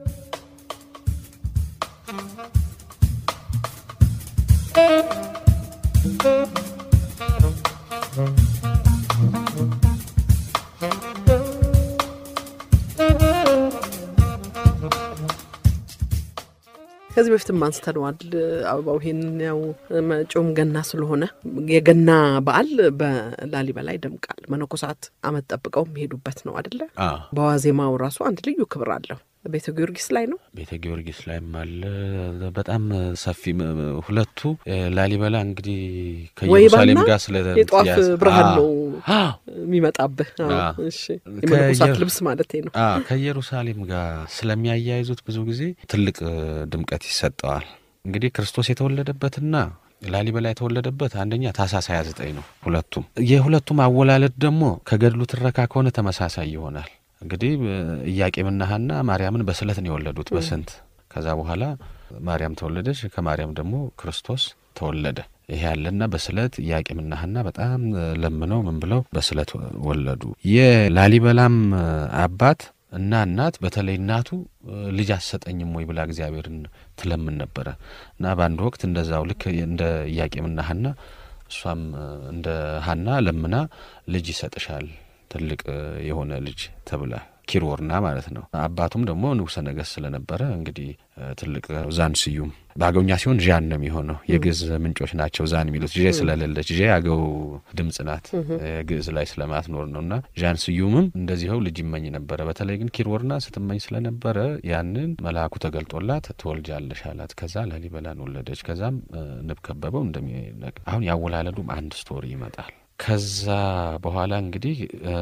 ከዚህ በፊትም አንስተነዋል። አበባው ይሄንን ያው መጪውም ገና ስለሆነ የገና በዓል በላሊበላ ይደምቃል። መነኮሳት አመት ጠብቀው የሚሄዱበት ነው አደለ? በዋዜማው ራሱ አንድ ልዩ ክብር አለው። ቤተ ጊዮርጊስ ላይ ነው። ቤተ ጊዮርጊስ ላይም አለ። በጣም ሰፊ ሁለቱ ላሊበላ እንግዲህ ከኢየሩሳሌም ጋር ስለ የጧፍ ብርሃን ነው የሚመጣብህ። የመነኮሳት ልብስ ማለት ነው። ከኢየሩሳሌም ጋር ስለሚያያይዙት ብዙ ጊዜ ትልቅ ድምቀት ይሰጠዋል። እንግዲህ ክርስቶስ የተወለደበትና ላሊበላ የተወለደበት አንደኛ ታኅሳስ 29 ነው። ሁለቱም የሁለቱም አወላለድ ደግሞ ከገድሉ ትረካ ከሆነ ተመሳሳይ ይሆናል። እንግዲህ ኢያቄምና ሐና ማርያምን በስለት ነው የወለዱት በስንት ከዛ በኋላ ማርያም ተወለደች። ከማርያም ደግሞ ክርስቶስ ተወለደ። ይሄ ያለና በስለት ኢያቄምና ሐና በጣም ለምነው ምን ብለው በስለት ወለዱ። የላሊበላም አባት እና እናት በተለይ እናቱ ልጅ አሰጠኝም ወይ ብላ እግዚአብሔርን ትለምን ነበረ እና በአንድ ወቅት እንደዛው ልክ እንደ ኢያቄምና ሐና እሷም እንደ ሐና ለምና ልጅ ይሰጥሻል ትልቅ የሆነ ልጅ ተብላ ኪሮርና ማለት ነው። አባቱም ደግሞ ንጉሠ ነገሥት ስለነበረ እንግዲህ ትልቅ ዛን ስዩም በአገውኛ ሲሆን ዣን ነው የሚሆነው። የግዕዝ ምንጮች ናቸው ዛን የሚሉት ዤ ስለሌለች ዤ አገው ድምጽ ናት ግዕዝ ላይ ስለማትኖር ነው። እና ዣን ስዩምም እንደዚኸው ልጅ ይመኝ ነበረ። በተለይ ግን ኪሮርና ስትመኝ ስለነበረ ያንን መልአኩ ተገልጦላት ትወልጃለሽ አላት። ከዛ ላሊበላን ወለደች። ከዛም ንብ ከበበው እንደሚነቅ አሁን ያወላለዱም አንድ ስቶሪ ይመጣል። ከዛ በኋላ እንግዲህ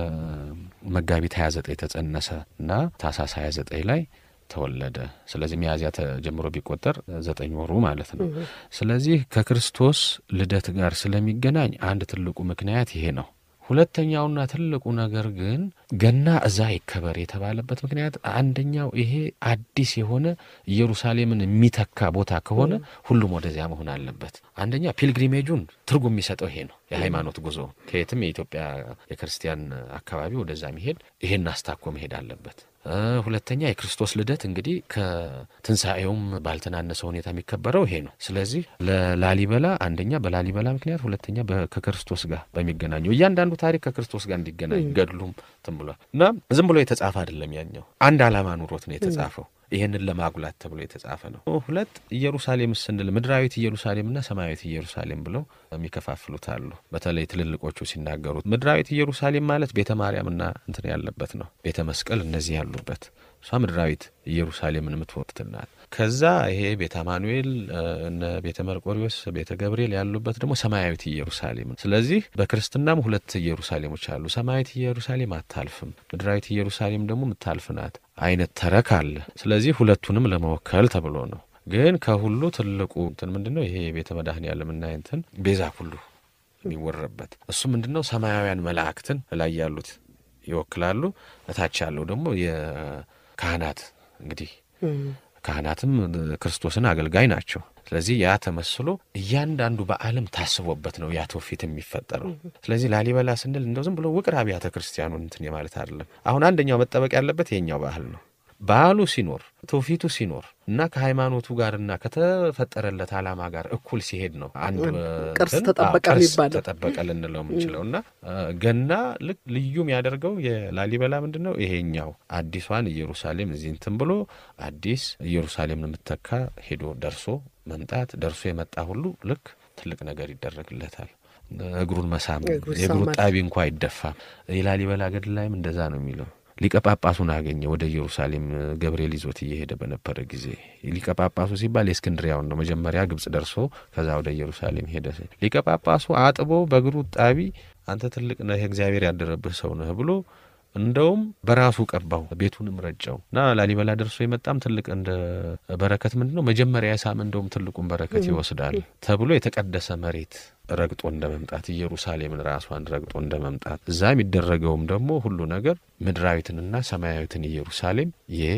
መጋቢት 29 ተጸነሰ እና ታኅሳስ 29 ላይ ተወለደ። ስለዚህ ሚያዝያ ተጀምሮ ቢቆጠር ዘጠኝ ወሩ ማለት ነው። ስለዚህ ከክርስቶስ ልደት ጋር ስለሚገናኝ አንድ ትልቁ ምክንያት ይሄ ነው። ሁለተኛውና ትልቁ ነገር ግን ገና እዛ ይከበር የተባለበት ምክንያት አንደኛው ይሄ አዲስ የሆነ ኢየሩሳሌምን የሚተካ ቦታ ከሆነ ሁሉም ወደዚያ መሆን አለበት። አንደኛ ፒልግሪሜጁን ትርጉም የሚሰጠው ይሄ ነው። የሃይማኖት ጉዞ ከየትም የኢትዮጵያ የክርስቲያን አካባቢ ወደዛ መሄድ ይሄን አስታኮ መሄድ አለበት። ሁለተኛ የክርስቶስ ልደት እንግዲህ ከትንሣኤውም ባልተናነሰ ሁኔታ የሚከበረው ይሄ ነው። ስለዚህ ለላሊበላ አንደኛ በላሊበላ ምክንያት፣ ሁለተኛ ከክርስቶስ ጋር በሚገናኘው እያንዳንዱ ታሪክ ከክርስቶስ ጋር እንዲገናኝ ገድሉም ትን ብሏል እና ዝም ብሎ የተጻፈ አይደለም። ያኛው አንድ ዓላማ ኑሮት ነው የተጻፈው። ይህንን ለማጉላት ተብሎ የተጻፈ ነው። ሁለት ኢየሩሳሌም ስንል ምድራዊት ኢየሩሳሌምና ሰማያዊት ኢየሩሳሌም ብለው የሚከፋፍሉት አሉ። በተለይ ትልልቆቹ ሲናገሩት ምድራዊት ኢየሩሳሌም ማለት ቤተ ማርያምና እንትን ያለበት ነው፣ ቤተ መስቀል እነዚህ ያሉበት እሷ ምድራዊት ኢየሩሳሌምን የምትወክል ናት። ከዛ ይሄ ቤተ አማኑኤል እነ ቤተ መርቆሪዎስ፣ ቤተ ገብርኤል ያሉበት ደግሞ ሰማያዊት ኢየሩሳሌም። ስለዚህ በክርስትናም ሁለት ኢየሩሳሌሞች አሉ። ሰማያዊት ኢየሩሳሌም አታልፍም፣ ምድራዊት ኢየሩሳሌም ደግሞ የምታልፍ ናት አይነት ተረክ አለ። ስለዚህ ሁለቱንም ለመወከል ተብሎ ነው። ግን ከሁሉ ትልቁ እንትን ምንድን ነው? ይሄ ቤተ መድኃኔዓለምና እንትን ቤዛ ሁሉ የሚወረበት እሱ ምንድን ነው? ሰማያውያን መላእክትን ላይ ያሉት ይወክላሉ። እታች ያለው ደግሞ የካህናት እንግዲህ ካህናትም ክርስቶስን አገልጋይ ናቸው። ስለዚህ ያ ተመስሎ እያንዳንዱ በዓለም ታስቦበት ነው ያ ትውፊት የሚፈጠረው። ስለዚህ ላሊበላ ስንል እንደው ዝም ብሎ ውቅር አብያተ ክርስቲያኑን እንትን ማለት አይደለም። አሁን አንደኛው መጠበቅ ያለበት የኛው ባህል ነው። ባህሉ ሲኖር ትውፊቱ ሲኖር እና ከሃይማኖቱ ጋርና ከተፈጠረለት ዓላማ ጋር እኩል ሲሄድ ነው አንድ ቅርስ እንትን፣ ተጠበቀ አዎ፣ ቅርስ የሚባለው። ተጠበቀ ልንለው የምንችለው እና አ፣ ገና ልክ ልዩ የሚያደርገው የላሊበላ ምንድን ነው? ይሄኛው አዲሷን ኢየሩሳሌም እዚህ እንትን ብሎ አዲስ ኢየሩሳሌምን የምትተካ ሄዶ ደርሶ መምጣት ደርሶ የመጣ ሁሉ ልክ ትልቅ ነገር ይደረግለታል። እግሩን መሳም እግሩ የእግሩ ይሳማል። ጣቢ እንኳ አይደፋም። የላሊበላ ገድል ላይም እንደዛ ነው የሚለው። ሊቀ ጳጳሱን አገኘ ወደ ኢየሩሳሌም ገብርኤል ይዞት እየሄደ በነበረ ጊዜ ሊቀ ጳጳሱ ሲባል የእስክንድሪያውን ነው። መጀመሪያ ግብጽ ደርሶ ከዛ ወደ ኢየሩሳሌም ሄደ። ሊቀ ጳጳሱ አጥቦ በእግሩ ጣቢ አንተ ትልቅ ነህ፣ እግዚአብሔር ያደረብህ ሰው ነህ ብሎ እንደውም በራሱ ቀባው፣ ቤቱንም ረጨው እና ላሊበላ ደርሶ የመጣም ትልቅ እንደ በረከት ምንድን ነው መጀመሪያ የሳም እንደውም ትልቁን በረከት ይወስዳል ተብሎ የተቀደሰ መሬት ረግጦ እንደ መምጣት ኢየሩሳሌምን ራሷን ረግጦ እንደ መምጣት እዛ የሚደረገውም ደግሞ ሁሉ ነገር ምድራዊትንና ሰማያዊትን ኢየሩሳሌም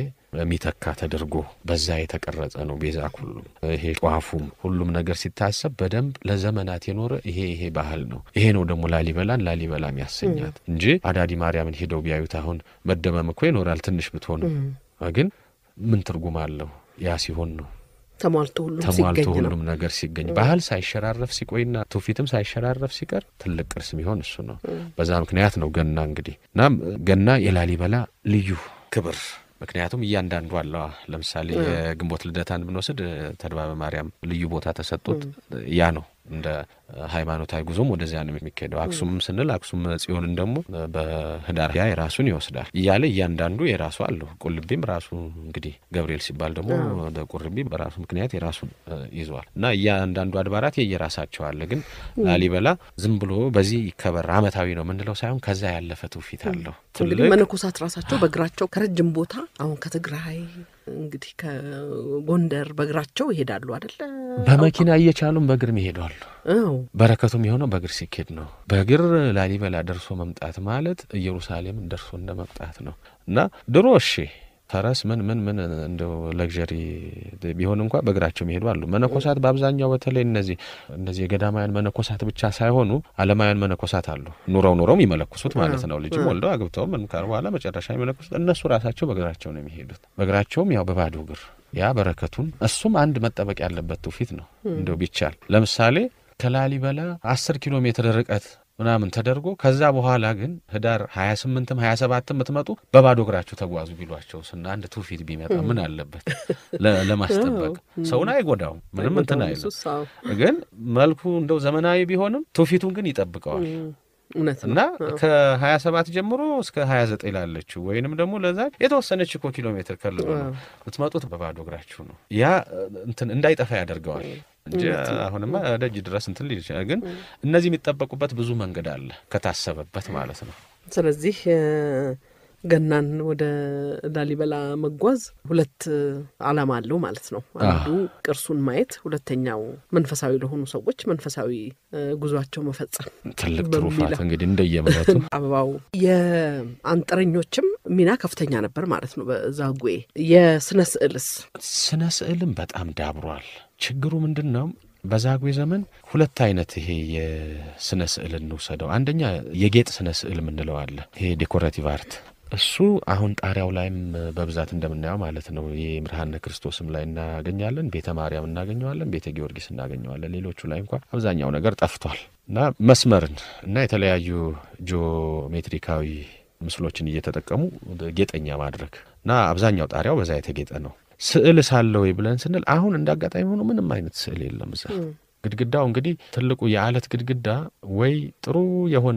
የሚተካ ተደርጎ በዛ የተቀረጸ ነው። ቤዛ ሁሉ ይሄ ጧፉም ሁሉም ነገር ሲታሰብ በደንብ ለዘመናት የኖረ ይሄ ይሄ ባህል ነው። ይሄ ነው ደግሞ ላሊበላን ላሊበላም ያሰኛት እንጂ አዳዲ ማርያምን ሄደው ቢያዩት አሁን መደመም እኮ ይኖራል ትንሽ ብትሆንም፣ ግን ምን ትርጉም አለው? ያ ሲሆን ነው ተሟልቶ ሁሉም ተሟልቶ ሲገኝ ነው። ሁሉም ነገር ሲገኝ ባህል ሳይሸራረፍ ሲቆይና ትውፊትም ሳይሸራረፍ ሲቀር ትልቅ ቅርስ የሚሆን እሱ ነው። በዛ ምክንያት ነው ገና እንግዲህ እናም ገና የላሊበላ ልዩ ክብር ምክንያቱም እያንዳንዱ አለዋ። ለምሳሌ የግንቦት ልደታን ብንወስድ ተድባበ ማርያም ልዩ ቦታ ተሰጡት። ያ ነው እንደ ሃይማኖታዊ ጉዞም ወደዚያ ነው የሚካሄደው። አክሱምም ስንል አክሱም ጽዮንን ደግሞ በህዳር ያ የራሱን ይወስዳል እያለ እያንዳንዱ የራሱ አለው። ቁልቢም ራሱ እንግዲህ ገብርኤል ሲባል ደግሞ ወደ ቁርቢ በራሱ ምክንያት የራሱን ይዟል እና እያንዳንዱ አድባራት የየራሳቸው አለ። ግን ላሊበላ ዝም ብሎ በዚህ ይከበር አመታዊ ነው ምንለው ሳይሆን ከዛ ያለፈ ትውፊት አለው። እንግዲህ መነኮሳት ራሳቸው በእግራቸው ከረጅም ቦታ አሁን ከትግራይ እንግዲህ ከጎንደር በእግራቸው ይሄዳሉ አደለ? በመኪና እየቻሉም በእግር ይሄዳሉ። አዎ በረከቱም የሆነው በእግር ሲኬድ ነው። በእግር ላሊበላ ደርሶ መምጣት ማለት ኢየሩሳሌምን ደርሶ እንደ መምጣት ነው እና ድሮ እሺ ፈረስ ምን ምን ምን እንደው ለግዠሪ ቢሆን እንኳ በእግራቸው የሚሄዱ አሉ። መነኮሳት በአብዛኛው በተለይ እነዚህ እነዚህ የገዳማውያን መነኮሳት ብቻ ሳይሆኑ ዓለማውያን መነኮሳት አሉ። ኑረው ኑረው የሚመለኩሱት ማለት ነው። ልጅም ወልደው አግብተው ምን ካሉ በኋላ መጨረሻ የሚመለኩሱት እነሱ ራሳቸው በእግራቸው ነው የሚሄዱት። በእግራቸውም ያው በባዶ እግር ያ በረከቱን እሱም አንድ መጠበቅ ያለበት ትውፊት ነው። እንደው ቢቻል ለምሳሌ ከላሊበላ አስር ኪሎ ሜትር ርቀት ምናምን ተደርጎ ከዛ በኋላ ግን ህዳር ሀያ ስምንትም ሀያ ሰባትም የምትመጡ በባዶ እግራችሁ ተጓዙ ቢሏቸው ስና አንድ ትውፊት ቢመጣ ምን አለበት? ለማስጠበቅ ሰውን አይጎዳውም፣ ምንም እንትን አይልም። ግን መልኩ እንደው ዘመናዊ ቢሆንም ትውፊቱን ግን ይጠብቀዋል። እውነት እና ከሀያ ሰባት ጀምሮ እስከ ሀያ ዘጠኝ ላለችው ወይንም ደግሞ ለዛ የተወሰነች እኮ ኪሎ ሜትር ከልሎ ነው የምትመጡት በባዶ እግራችሁ ነው። ያ እንትን እንዳይጠፋ ያደርገዋል እንጂ አሁንማ ደጅ ድረስ እንትን ሊል ይችላል። ግን እነዚህ የሚጠበቁበት ብዙ መንገድ አለ ከታሰበበት ማለት ነው። ስለዚህ ገናን ወደ ላሊበላ መጓዝ ሁለት ዓላማ አለው ማለት ነው። አንዱ ቅርሱን ማየት፣ ሁለተኛው መንፈሳዊ ለሆኑ ሰዎች መንፈሳዊ ጉዟቸው መፈጸም ትልቅ ትሩፋት እንግዲህ እንደየእምነቱ አበባው የአንጥረኞችም ሚና ከፍተኛ ነበር ማለት ነው። በዛጉዌ የስነ ስዕልስ ስነ ስዕልም በጣም ዳብሯል። ችግሩ ምንድን ነው? በዛጉዌ ዘመን ሁለት አይነት ይሄ የስነ ስዕል እንውሰደው። አንደኛ የጌጥ ስነ ስዕል የምንለው አለ። ይሄ ዴኮሬቲቭ አርት እሱ አሁን ጣሪያው ላይም በብዛት እንደምናየው ማለት ነው። ይህ ምርሃነ ክርስቶስም ላይ እናገኛለን፣ ቤተ ማርያም እናገኘዋለን፣ ቤተ ጊዮርጊስ እናገኘዋለን። ሌሎቹ ላይ እንኳ አብዛኛው ነገር ጠፍቷል እና መስመርን እና የተለያዩ ጂኦሜትሪካዊ ምስሎችን እየተጠቀሙ ጌጠኛ ማድረግ እና አብዛኛው ጣሪያው በዛ የተጌጠ ነው። ስዕል ሳለ ወይ ብለን ስንል አሁን እንደ አጋጣሚ ሆኖ ምንም አይነት ስዕል የለም እዛ ግድግዳው እንግዲህ ትልቁ የአለት ግድግዳ ወይ ጥሩ የሆነ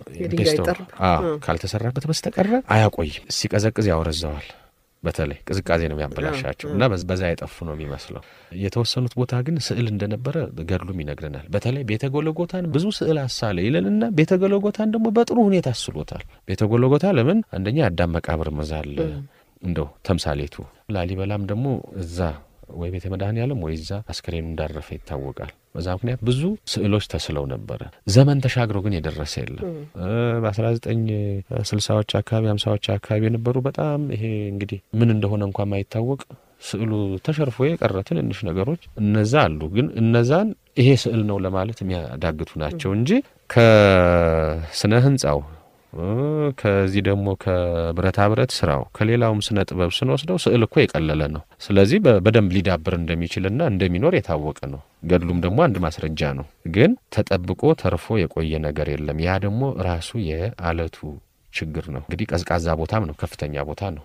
ካልተሰራበት በስተቀረ አያቆይም። ሲቀዘቅዝ ያወረዘዋል። በተለይ ቅዝቃዜ ነው የሚያበላሻቸው እና በዛ የጠፉ ነው የሚመስለው። የተወሰኑት ቦታ ግን ስዕል እንደነበረ ገድሉም ይነግረናል። በተለይ ቤተ ጎለጎታን ብዙ ስዕል አሳለ ይለንና ቤተ ጎለጎታን ደግሞ በጥሩ ሁኔታ አስሎታል። ቤተ ጎለጎታ ለምን አንደኛ የአዳም መቃብር መዛል እንደው ተምሳሌቱ፣ ላሊበላም ደግሞ እዛ ወይ ቤተ መድኃኔዓለም ወይ እዛ አስከሬኑ እንዳረፈ ይታወቃል። በዛ ምክንያት ብዙ ስዕሎች ተስለው ነበረ። ዘመን ተሻግሮ ግን የደረሰ የለም። በአስራ ዘጠኝ ስልሳዎች አካባቢ ሀምሳዎች አካባቢ የነበሩ በጣም ይሄ እንግዲህ ምን እንደሆነ እንኳን ማይታወቅ ስዕሉ ተሸርፎ የቀረ ትንንሽ ነገሮች እነዛ አሉ። ግን እነዛን ይሄ ስዕል ነው ለማለት የሚያዳግቱ ናቸው እንጂ ከስነ ህንጻው ከዚህ ደግሞ ከብረታ ብረት ስራው ከሌላውም ስነ ጥበብ ስንወስደው ስዕል እኮ የቀለለ ነው። ስለዚህ በደንብ ሊዳብር እንደሚችልና እንደሚኖር የታወቀ ነው። ገድሉም ደግሞ አንድ ማስረጃ ነው። ግን ተጠብቆ ተርፎ የቆየ ነገር የለም። ያ ደግሞ ራሱ የአለቱ ችግር ነው። እንግዲህ ቀዝቃዛ ቦታም ነው፣ ከፍተኛ ቦታ ነው፣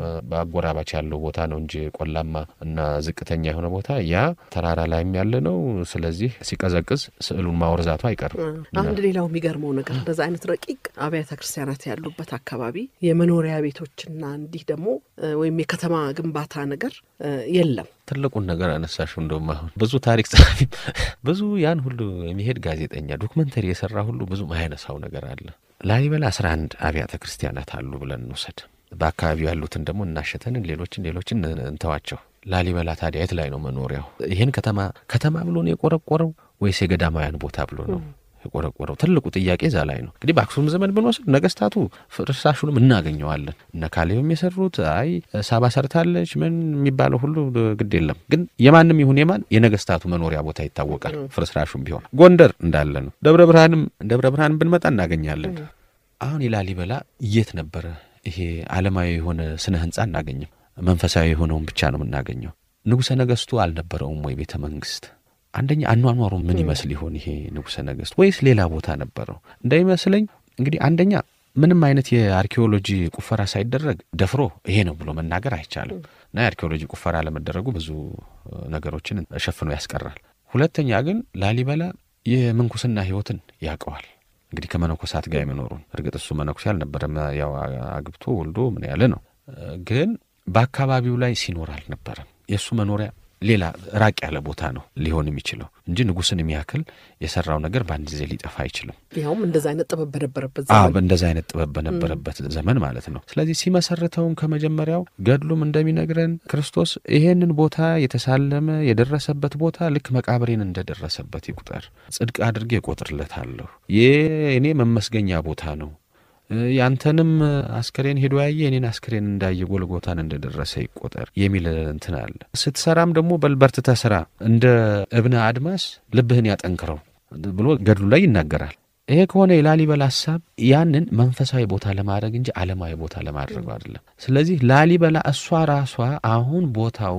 በአጎራባች ያለው ቦታ ነው እንጂ ቆላማ እና ዝቅተኛ የሆነ ቦታ ያ ተራራ ላይም ያለ ነው። ስለዚህ ሲቀዘቅዝ ስዕሉን ማወርዛቱ አይቀርም። አንድ ሌላው የሚገርመው ነገር እንደዛ አይነት ረቂቅ አብያተ ክርስቲያናት ያሉበት አካባቢ የመኖሪያ ቤቶችና እንዲህ ደግሞ ወይም የከተማ ግንባታ ነገር የለም። ትልቁን ነገር አነሳሽው። እንደውም አሁን ብዙ ታሪክ ጸሐፊ ብዙ ያን ሁሉ የሚሄድ ጋዜጠኛ ዶክመንተሪ የሰራ ሁሉ ብዙ ማያነሳው ነገር አለ። ላሊበላ አስራ አንድ አብያተ ክርስቲያናት አሉ ብለን እንውሰድ። በአካባቢው ያሉትን ደግሞ እናሸተንን ሌሎችን ሌሎችን እንተዋቸው። ላሊበላ ታዲያ የት ላይ ነው መኖሪያው? ይህን ከተማ ከተማ ብሎ ነው የቆረቆረው ወይስ የገዳማውያን ቦታ ብሎ ነው የቆረቆረው? ትልቁ ጥያቄ እዛ ላይ ነው። እንግዲህ በአክሱም ዘመን ብንወስድ ነገስታቱ ፍርስራሹንም እናገኘዋለን። እነ ካሌብም የሰሩት አይ ሳባ ሰርታለች ምን የሚባለው ሁሉ ግድ የለም። ግን የማንም ይሁን የማን የነገስታቱ መኖሪያ ቦታ ይታወቃል። ፍርስራሹም ቢሆን ጎንደር እንዳለ ነው። ደብረ ብርሃንም ደብረ ብርሃን ብንመጣ እናገኛለን። አሁን የላሊበላ የት ነበረ? ይሄ ዓለማዊ የሆነ ስነ ህንጻ እናገኝም። መንፈሳዊ የሆነውን ብቻ ነው የምናገኘው። ንጉሠ ነገስቱ አልነበረውም ወይ ቤተ መንግስት? አንደኛ አኗኗሩ ምን ይመስል ይሆን ይሄ ንጉሠ ነገስት? ወይስ ሌላ ቦታ ነበረው? እንዳይመስለኝ እንግዲህ አንደኛ ምንም አይነት የአርኪኦሎጂ ቁፈራ ሳይደረግ ደፍሮ ይሄ ነው ብሎ መናገር አይቻልም እና የአርኪኦሎጂ ቁፈራ ለመደረጉ ብዙ ነገሮችን ሸፍኖ ያስቀራል። ሁለተኛ ግን ላሊበላ የምንኩስና ህይወትን ያውቀዋል። እንግዲህ ከመነኮሳት ጋር የመኖሩን እርግጥ እሱ መነኩሴ አልነበረም። ያው አግብቶ ወልዶ ምን ያለ ነው። ግን በአካባቢው ላይ ሲኖር አልነበረም። የእሱ መኖሪያ ሌላ ራቅ ያለ ቦታ ነው ሊሆን የሚችለው እንጂ ንጉሥን የሚያክል የሰራው ነገር በአንድ ጊዜ ሊጠፋ አይችልም። ያውም እንደዚ አይነት ጥበብ በነበረበት ዘመን እንደዚ አይነት ጥበብ በነበረበት ዘመን ማለት ነው። ስለዚህ ሲመሰረተውም ከመጀመሪያው ገድሉም እንደሚነግረን ክርስቶስ ይሄንን ቦታ የተሳለመ የደረሰበት ቦታ ልክ መቃብሬን እንደደረሰበት ይቁጠር፣ ጽድቅ አድርጌ እቆጥርለታለሁ። የእኔ መመስገኛ ቦታ ነው ያንተንም አስከሬን ሄዶ ያየ የኔን አስከሬን እንዳየ ጎልጎታን እንደደረሰ ይቆጠር የሚል እንትን አለ። ስትሰራም ደግሞ በልበርትተ ስራ እንደ እብነ አድማስ ልብህን ያጠንክረው ብሎ ገድሉ ላይ ይናገራል። ይሄ ከሆነ የላሊበላ ሀሳብ ያንን መንፈሳዊ ቦታ ለማድረግ እንጂ ዓለማዊ ቦታ ለማድረግ አይደለም። ስለዚህ ላሊበላ እሷ ራሷ አሁን ቦታው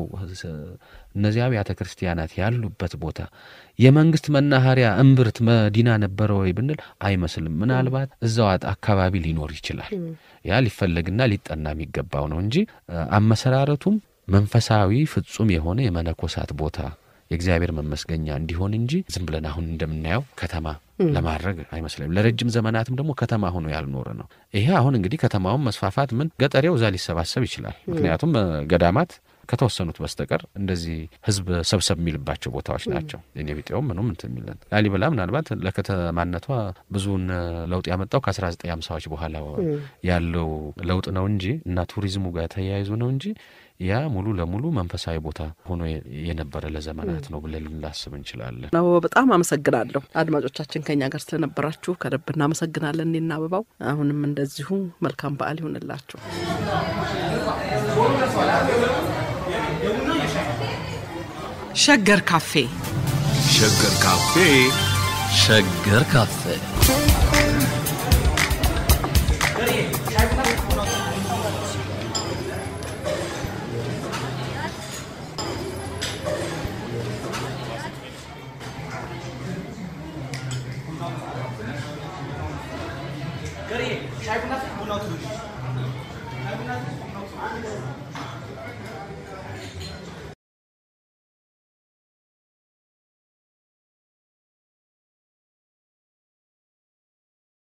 እነዚያ አብያተ ክርስቲያናት ያሉበት ቦታ የመንግስት መናኸሪያ እምብርት መዲና ነበረ ወይ ብንል አይመስልም። ምናልባት እዛው አካባቢ ሊኖር ይችላል። ያ ሊፈለግና ሊጠና የሚገባው ነው እንጂ አመሰራረቱም መንፈሳዊ ፍጹም የሆነ የመነኮሳት ቦታ የእግዚአብሔር መመስገኛ እንዲሆን እንጂ ዝም ብለን አሁን እንደምናየው ከተማ ለማድረግ አይመስለኝም። ለረጅም ዘመናትም ደግሞ ከተማ ሆኖ ያልኖረ ነው። ይሄ አሁን እንግዲህ ከተማውን መስፋፋት ምን ገጠሬው እዛ ሊሰባሰብ ይችላል። ምክንያቱም ገዳማት ከተወሰኑት በስተቀር እንደዚህ ህዝብ ሰብሰብ የሚልባቸው ቦታዎች ናቸው። እኔ ቢጤውም ምኑም እንትን የሚለን ላሊበላ ምናልባት ለከተማነቷ ብዙውን ለውጥ ያመጣው ከአስራ ዘጠኝ ሃምሳዎች በኋላ ያለው ለውጥ ነው እንጂ እና ቱሪዝሙ ጋር ተያይዞ ነው እንጂ ያ ሙሉ ለሙሉ መንፈሳዊ ቦታ ሆኖ የነበረ ለዘመናት ነው ብለን ልናስብ እንችላለን። አበባ በጣም አመሰግናለሁ። አድማጮቻችን ከኛ ጋር ስለነበራችሁ ከልብ እናመሰግናለን። እኔና አበባው አሁንም እንደዚሁ መልካም በዓል ይሆንላችሁ። ሸገር ካፌ ሸገር ካፌ ሸገር ካፌ ሻይ ቡና ቡናው ትንሽ